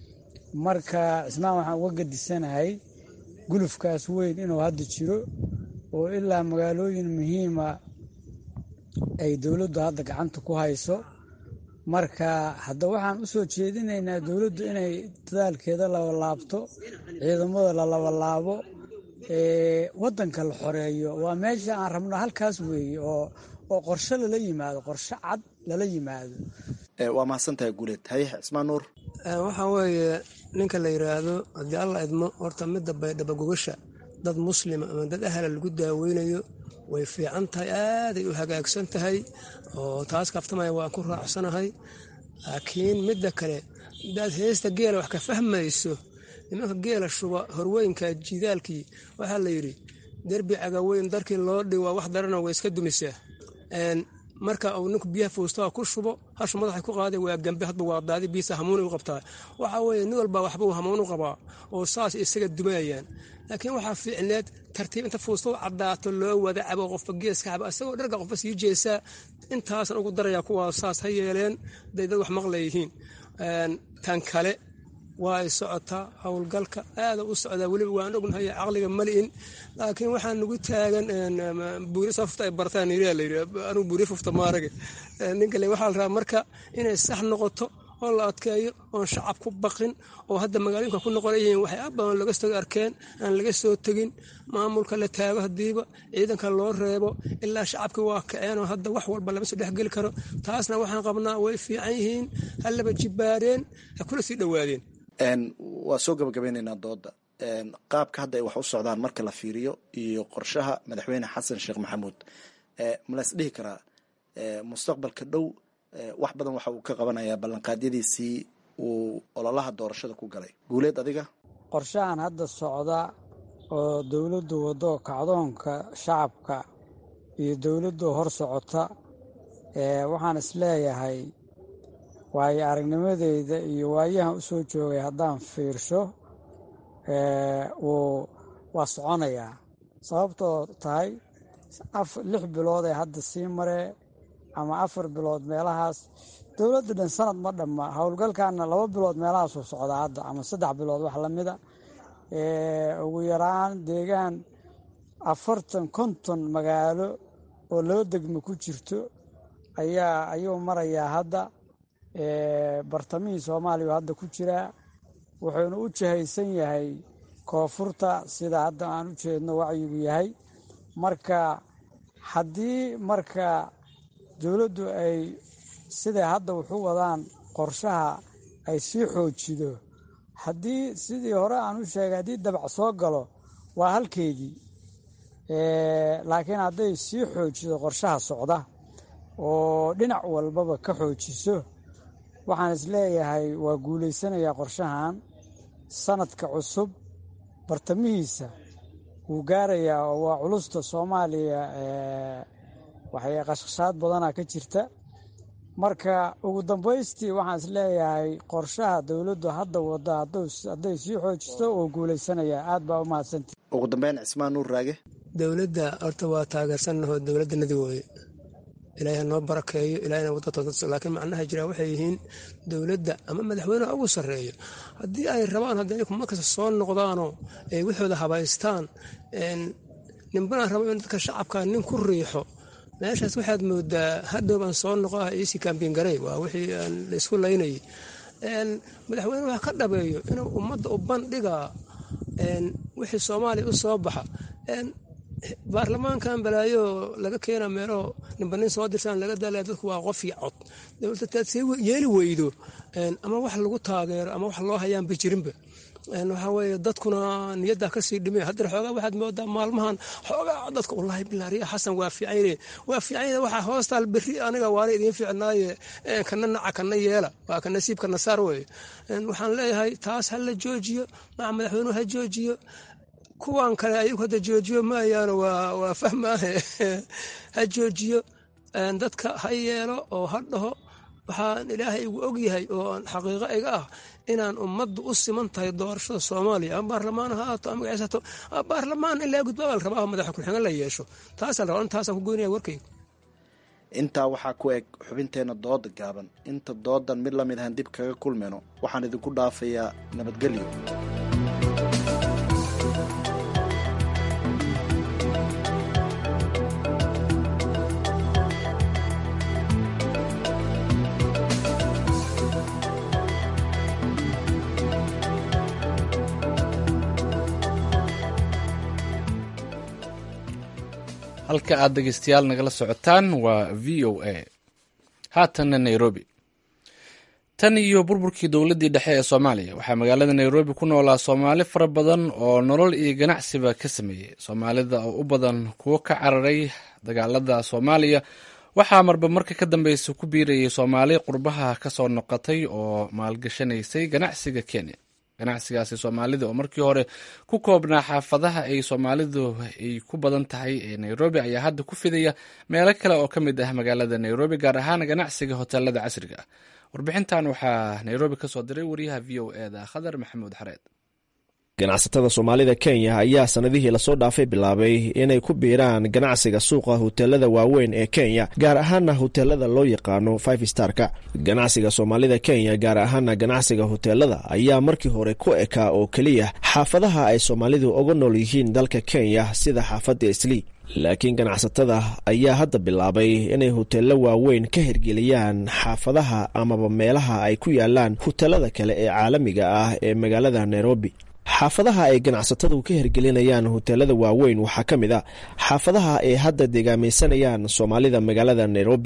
[SPEAKER 19] marka cismaan waxaan uga gadisanahay gulufkaas weyn inuu hadda jiro oo ilaa magaalooyin muhiima ay dowladdu hadda gacanta ku hayso marka hadda waxaan u soo jeedinaynaa dowladdu inay dadaalkeeda labalaabto ciidamada la labalaabo waddanka la xoreeyo waa meesha aan rabno halkaas weeye oo oo qorshe lala yimaado qorshe cad lala yimaado
[SPEAKER 18] waa mahadsantahay guuleed haye cismaan nuur
[SPEAKER 20] waxaa weeye ninka la yidhaahdo haddii alla idmo horta midda baydhaba gogasha dad muslima ama dad ahla lagu daaweynayo way fiican tahay aaday u hagaagsan tahay oo taas kaftamaya waan ku raacsanahay laakiin midda kale hadaad heesta geela wax ka fahmayso nimanka geela shuba horweynka jidaalkii waxaa la yidhi derbi cagaweyn darkii loo dhiwaa wax darana way iska dumisaa marka uu ninku biyaha foostaha ku shubo hashu madaxa ku qaaday waa gambe hadba waa daadi biisa hamuuna u qabtaa waxaa weeye nin walba waxba uu hamuun u qabaa oo saas isaga dumayayaan laakiin waxaa fiicneed tartiib inta fuustadu caddaato loo wada cabo qofba geeska cabo isagoo dharga qofba sii jeesaa intaasan ugu darayaa kuwaa saas ha yeeleen haday dad wax maqlayihiin tan kale waa ay socotaa howlgalka aada u socdaa weliba waan ognahay caqliga mali'in laakiin waxaa nagu taagan buuri safta ay bartaan anigu buuri fufta maarage ninkale waxaa la rabaa marka inay sax noqoto oo la adkeeyo oon shacab ku baqin oo hadda magaalooyinka ku noqon yihiin waxay abadan laga soo arkeen aan laga soo tegin maamulka la taago hadiiba ciidanka loo reebo ilaa shacabka waa kaceen oo hadda wax walba lama soo dhexgeli karo taasna waxaan qabnaa way fiican yihiin hallaba jibbaareen ha kula sii dhowaadeen
[SPEAKER 18] waa soo gabagabeynaynaa dooda qaabka hadda ay wax u socdaan marka la fiiriyo iyo qorshaha madaxweyne xasan sheekh maxamuud ma la is dhihi karaa mustaqbalka dhow wax badan waxa uu ka qabanayaa ballanqaadyadiisii uu ololaha doorashada ku galay guuleed adiga
[SPEAKER 19] qorshahan hadda socda oo dowladdu waddo kacdoonka shacabka iyo dowladdu hor socota waxaan isleeyahay waayo aragnimadeyda iyo waayahan u soo joogay haddaan fiirsho wuu waa soconayaa sababtoo tahay lix bilood ee hadda sii maree ama afar bilood meelahaas dowladda dhan sanad ma dhamma howlgalkaana laba bilood meelahaasuu socdaa hadda ama saddex bilood wax lamida ugu yaraan deegaan afartan konton magaalo oo laba degmo ku jirto ayaa ayuu marayaa hadda bartamihii soomaaliya hadda ku jiraa wuxuuna u jihaysan yahay koonfurta sida hadda aan u jeedno wacyigu yahay marka haddii marka dowladdu ay siday hadda wuxu wadaan qorshaha ay sii xoojido haddii sidii hore aan u sheegay haddii dabac soo galo waa halkeedii laakiin hadday sii xoojido qorshaha socda oo dhinac walbaba ka xoojiso waxaan isleeyahay waa guulaysanayaa qorshahan sanadka cusub bartamihiisa wuu gaarayaa oo waa culusta soomaaliya waxay qashqashaad badanaa ka jirta marka ugu dambaystii waxaan isleeyahay qorshaha dowladdu hadda wada hadday sii xoojisto oo guulaysanayaa aad baa u mahadsantii
[SPEAKER 18] ugu dambeyn cismaan nuur raage
[SPEAKER 20] dowladda horta waa taageersannaho dowladdanadi wooye ilaahay ha noo barakeeyo ilaahayna wadda toosan laakiin macnaha jira waxay yihiin dowladda ama madaxweyneha ugu sarreeyo haddii ay rabaan haddii ay markasta soo noqdaanoo ay waxooda habaystaan ninbanaa rabo in dadka shacabka nin ku riixo meeshaas waxaad moodaa hadhow baan soo noqo ah iisi kambiin garey waa wixii aan la isku laynayay madaxweyne wax ka dhabeeyo inuu ummadda u bandhigaa wixii soomaaliya u soo baxa baarlamaankan balaayo laga keena meelo ninba nin soo dirsaan laga daalaya dadku waa qof iyo cod dowladda taad see yeeli weydo ama wax lagu taageero ama wax loo hayaanba jirinba waxaa weeye dadkuna niyaddaa kasii dhime haddana xoogaa waxaad moodaa maalmahan xoogaa dadka wallaahi bilaariya xasan waa fiicayne waa fiicayne waxaa hoostaal berri aniga waana idiin fiicnaaye kana naca kana yeela waa ka nasiibka nasaar weeye waxaan leeyahay taas ha la joojiyo maca madaxweynuhu ha joojiyo kuwan kale ayagu hadda joojiyo maayaano waa fahmaahe ha joojiyo dadka ha yeelo oo ha dhaho waxaan ilaahay igu ogyahay oo xaqiiqo iga ah inaan ummaddu u siman tahay doorashada soomaaliya ama baarlamaan ha aato ama magaceysato baarlamaan ilaa gudbaa la rabaa madaxa ku-xigeen la yeesho taasaan rabaa intaasaan ku goynaya warkayga
[SPEAKER 18] intaa waxaa ku eg xubinteenna dooda gaaban inta doodan mid la mid ahan dib kaga kulmayno waxaan idinku dhaafayaa nabadgelyo
[SPEAKER 1] halka aad dhegeystayaal nagala socotaan waa v o a haatanna nairobi tan iyo burburkii dowladdii dhexe ee soomaaliya waxaa magaalada nairobi ku noolaa soomaali fara badan oo nolol iyo ganacsiba ka sameeyey soomaalida oo u badan kuwo ka cararay dagaalada soomaaliya waxaa marba marka ka dambeysa ku biirayay soomaali qurbaha kasoo noqotay oo maalgashanaysay ganacsiga kenya ganacsigaasi soomaalida oo markii hore ku koobnaa xaafadaha ay soomaalidu ay ku badan tahay ee nairobi ayaa hadda ku fidaya meelo kale oo ka mid ah magaalada nairobi gaar ahaan ganacsiga hoteelada casriga ah warbixintan waxaa nairobi ka soo diray wariyaha v o e da khadar maxamuud xareed
[SPEAKER 21] ganacsatada soomaalida kenya ayaa sanadihii lasoo dhaafay bilaabay inay ku biiraan ganacsiga suuqa hoteelada waaweyn ee kenya gaar ahaana hoteelada loo yaqaano five starka ganacsiga soomaalida kenya gaar ahaana ganacsiga hoteelada ayaa markii hore ku ekaa oo keliya xaafadaha ay soomaalidu uga nool yihiin dalka kenya sida xaafadda islii laakiin ganacsatada ayaa hadda bilaabay inay hoteello waaweyn ka hirgeliyaan xaafadaha amaba meelaha ay ku yaalaan hoteelada kale ee caalamiga ah ee magaalada nairobi xaafadaha ay ganacsatadu ka hirgelinayaan hoteelada waaweyn waxaa ka mid a xaafadaha ay hadda deegaamaysanayaan soomaalida magaalada nairobi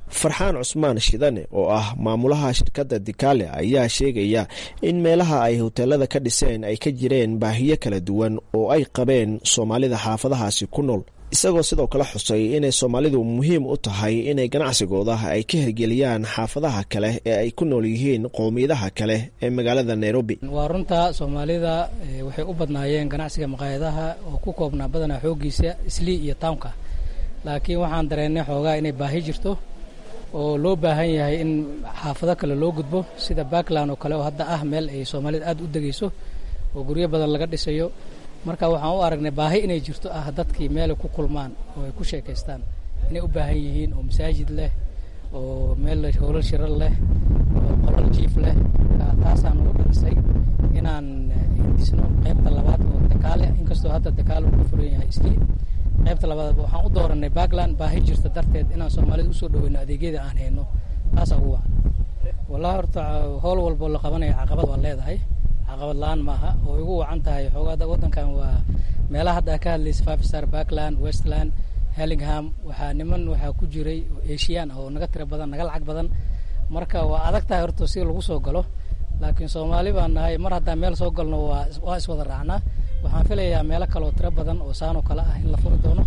[SPEAKER 21] farxaan cusmaan shidane oo ah maamulaha shirkadda dikaale ayaa sheegaya in meelaha ay hoteelada ka dhiseen ay ka jireen baahiyo kala duwan oo ay qabeen soomaalida xaafadahaasi ku nool isagoo sidoo kale xusay inay soomaalidu muhiim u tahay inay ganacsigooda ay ka hirgeliyaan xaafadaha kale ee ay ku nool yihiin qowmiyadaha kale ee magaalada nairobi
[SPEAKER 5] waa runta soomaalida waxay u badnaayeen ganacsiga maqaayadaha oo ku koobnaa badanaa xooggiisa islii iyo townka laakiin waxaan dareennay xoogaa inay baahi jirto oo loo baahan yahay in xaafado kale loo gudbo sida backland oo kale oo hadda ah meel ay soomaalida aad u degayso oo guryo badan laga dhisayo marka waxaan u aragnay baahi inay jirto ah dadkii meelay ku kulmaan oo ay ku sheekaystaan inay u baahan yihiin oo masaajid leh oo meel howlal shirar leh oo qolal jiif leh taasaan ugu dhirisay inaan dhisno qaybta labaad oo dakaale inkastoo hadda dakaale uu ka furan yahay islii qaybta labaad waxaan u dooranay backland baahi jirta darteed inaan soomaalida usoo dhaweyno adeegyada aan hayno taasaa ugu wacan wallahi horta howl walboo la qabanaya caqabad waa leedahay caqabad la-aan maaha oo igu wacan tahay xoogaada waddankan waa meelaha hadda ka hadlaysa five star backland westland hellingham waxaa niman waxaa ku jiray oo asian oo naga tiro badan naga lacag badan marka waa adag tahay horta si lagu soo galo laakiin soomaali baan nahay mar haddaan meel soo galno waa waa iswada raacnaa waxaan filayaa meelo kale oo tiro badan oo saanoo kale ah in la furi doono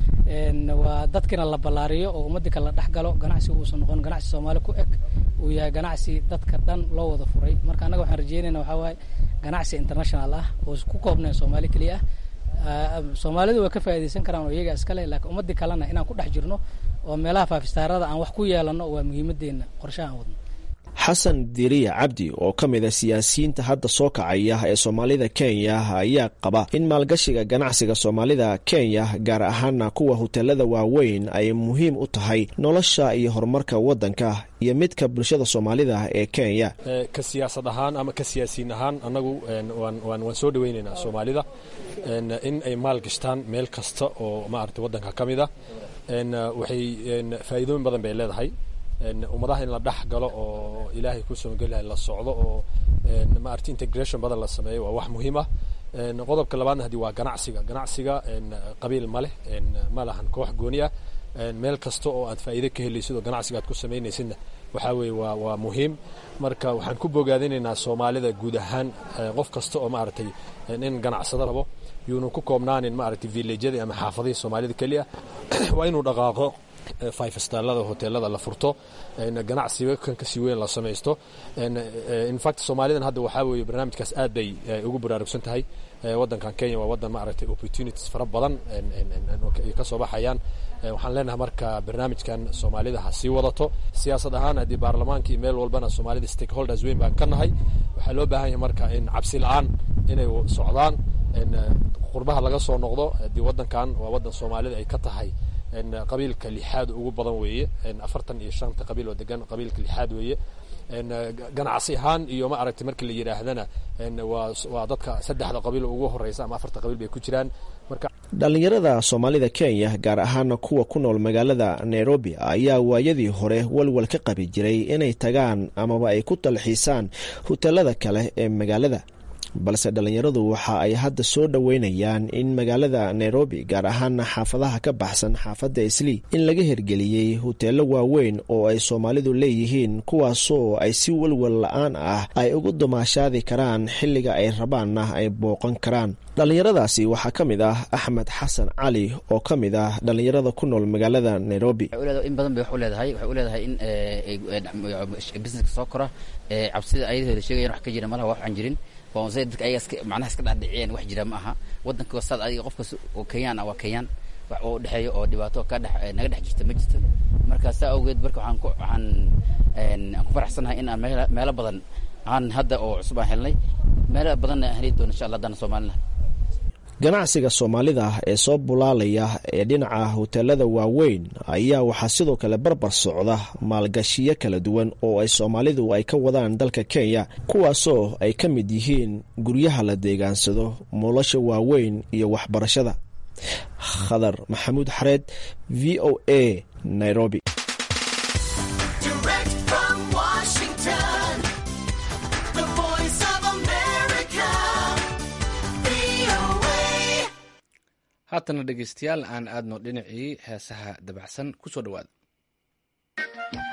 [SPEAKER 5] waa dadkina la ballaariyo oo ummadii kale la dhex galo ganacsigu uusan noqon ganacsi soomaali ku eg uu yahay ganacsi dadka dhan loo wada furay marka annaga waxaan rajeynayna waxaa waaye ganacsi international ah oo ku koobnayn soomaali keliya ah soomaalidu waa ka faa'iidaysan karaan oo iyaga iskale laakiin ummadii kalena inaan ku dhex jirno oo meelaha faafistaarada aan wax ku yeelano waa muhiimadeenna qorshaha aan wadno
[SPEAKER 21] xasan diriya cabdi oo ka mid a siyaasiyiinta hadda soo kacaya ee soomaalida kenya ayaa qaba in maalgashiga ganacsiga soomaalida kenya gaar ahaana kuwa hoteelada waaweyn ay muhiim u tahay nolosha iyo horumarka waddanka iyo midka bulshada soomaalida ee kenya
[SPEAKER 22] ka siyaasad ahaan ama ka siyaasiyiin ahaan annagu waan soo dhaweynaynaa soomaalida in ay maal gashtaan meel kasta oo maarata waddanka ka mid a waxay faa'iidooyin badan bay leedahay ummadaha in la dhex galo oo ilaahay ku samagelahay la socdo oo maarata integration badan la sameeyo waa wax muhiim ah qodobka labaadna haddii waa ganacsiga ganacsiga qabiil ma leh ma lahan koox gooni ah meel kasta oo aad faa'iido ka helaysid oo ganacsiga aad ku samaynaysidna waxaa weeye waa waa muhiim marka waxaan ku bogaadinaynaa soomaalida guud ahaan qof kasta oo maaragtay in ganacsado rabo yuuna ku koobnaanin maaragtay villajyadii ama xaafadihii soomaalida keliya waa inuu dhaqaaqo five starlada hoteelada la furto ganacsiga kan kasii weyn la samaysto infact soomaalidan hadda waxaa weeye barnaamijkaas aad bay ugu baraarugsan tahay waddankan kenya waa waddan maaragtay opportunities fara badan ay ka soo baxayaan waxaan leenahay marka barnaamijkan soomaalida ha sii wadato siyaasad ahaan haddii baarlamaanka iyo meel walbana soomaalida stakeholders weyn baan ka nahay waxaa loo baahan yahay marka in cabsi la-aan inay socdaan qurbaha laga soo noqdo haddii waddankan waa waddan soomaalida ay ka tahay qabiilka lixaad ugu badan weeye afartan iyo shanta qabiil oo degan qabiilka lixaad weeye ganacsi ahaan iyo ma aragtay markii la yidhaahdana waa dadka saddexda qabiil ugu horeysa ama afarta qabiil bay ku jiraan marka
[SPEAKER 21] dhallinyarada soomaalida kenya gaar ahaana kuwa ku nool magaalada nairobi ayaa waayadii hore walwal ka qabi jiray inay tagaan amaba ay ku dalxiisaan hoteelada kale ee magaalada balse dhallinyaradu waxa ay hadda soo dhoweynayaan in magaalada nairobi gaar ahaana xaafadaha ka baxsan xaafadda islii in laga hirgeliyey hoteelo waaweyn oo ay soomaalidu leeyihiin kuwaasoo ay si walwal la-aan ah ay ugu dumaashaadi karaan xilliga ay rabaanna ay booqan karaan dhallinyaradaasi waxaa ka mid ah axmed xasan cali oo ka mid ah dhallinyarada ku nool magaalada nairobi
[SPEAKER 23] in badan bay wax u leedahay waxay u leedahay in busineska soo kora cabsida ayadooda sheegayan wax ka jira malaha wax aan jirin dadka ayaga iska macnaha iska dhexdhiciyeen wax jira ma aha waddanka wasaad adiga qofkas oo kenyaan ah waa kenyaan wax oo dhexeeyo oo dhibaato ka dhex naga dhex jirta ma jirto marka saa awgeed marka waxaan ku waxaan aan ku faraxsanahay in aan meela meelo badan aan hadda oo cusub aan helnay meelo badanna aan heli doono insha allah haddana soomaalina
[SPEAKER 21] ganacsiga soomaalida ee soo bulaalaya ee dhinaca hoteelada waaweyn ayaa waxaa sidoo kale barbar socda maalgashiyo kala duwan oo ay soomaalidu ay ka wadaan dalka kenya kuwaasoo ay ka mid yihiin guryaha la deegaansado nolosha waaweyn iyo waxbarashada khadar maxamuud xareed v o a nairobi
[SPEAKER 1] haatana dhegeystayaal aan aadno dhinacii heesaha dabacsan ku soo dhowaada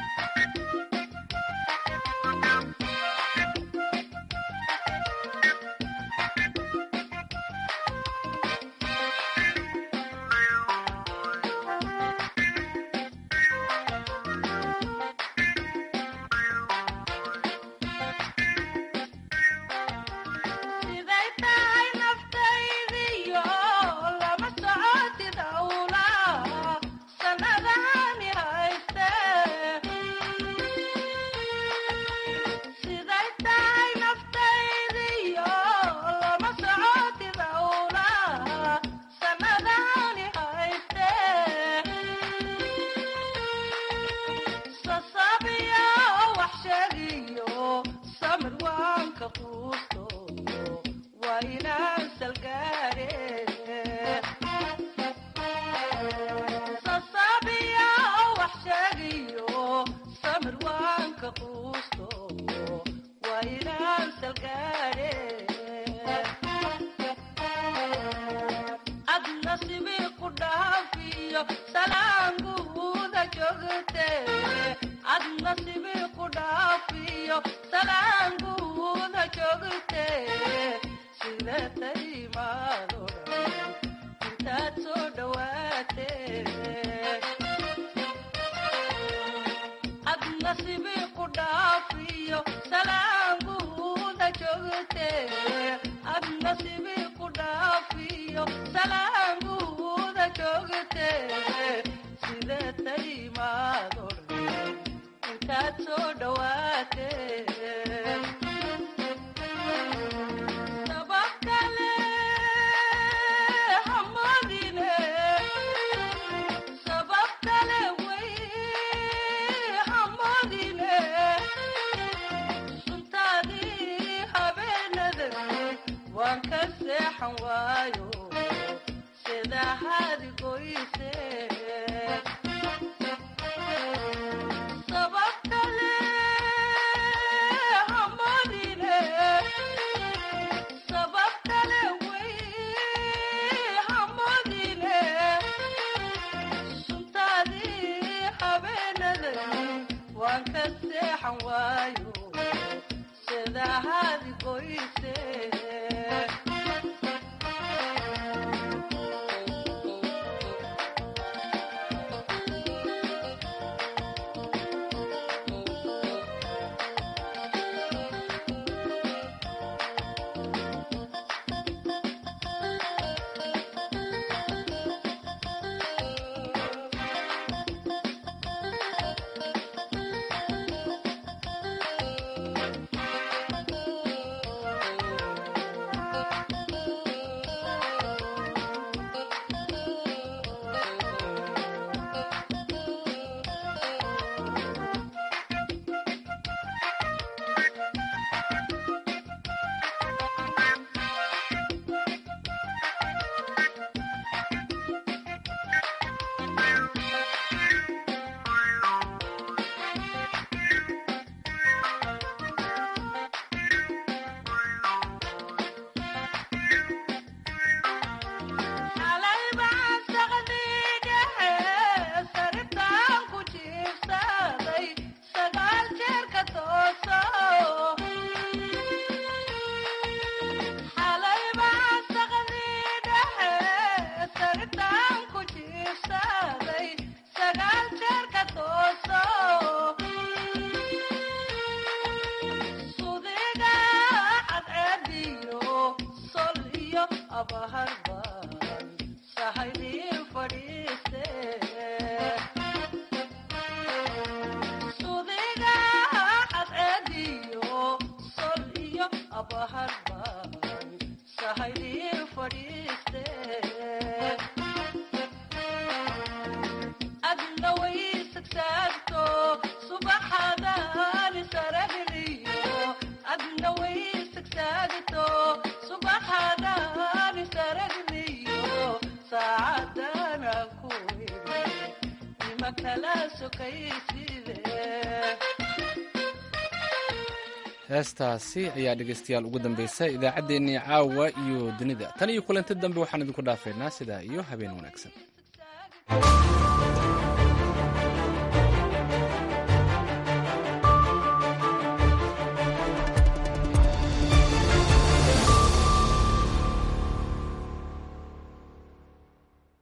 [SPEAKER 6] ku dhaafiyo salaanguuda joogte ad nasibi ku dhaafiyo salaanguuda joogte sida taymaado dhan intaad soo dhawaate ad nasibi ku dhaafiyo salaanguuda joogte ad nasibi ku dhaafiyo salaanguuda joogte sida taymaado dhan intaad soo dhawaate sabab kale hamadine sabab kale way hamadine suntaadii habeenada waan ka seexan waayo sida hadigoyse sabab kale hamadine sabab kale way hamadine suntaadii habeenada waan ka seexan waayo sida hadigoyse xalay baan saqdigahe saritaan ku jiibsaday sagaal jeer ka tooso xalay baan saqdigahe saritaan ku jiibsaday sagaal jeer ka tooso sudiga cadceediyo sol iyo abaharban sahaydii fadhiiste sudiga cadceediyo sol iyo abaharban sahaydii fadhiiste adna way sagsaagto subaxadaan saragniyo adna way sagsaagto subaxadaan saragniyo saacadana ku imi nima kala sokayside
[SPEAKER 1] heestaasi ayaa dhegaystayaal ugu dambaysa idaacaddeenii caawa iyo dunida tan iyo kulanti dambe waxaan idinku dhaafaynaa sidaa iyo habeen wanaagsan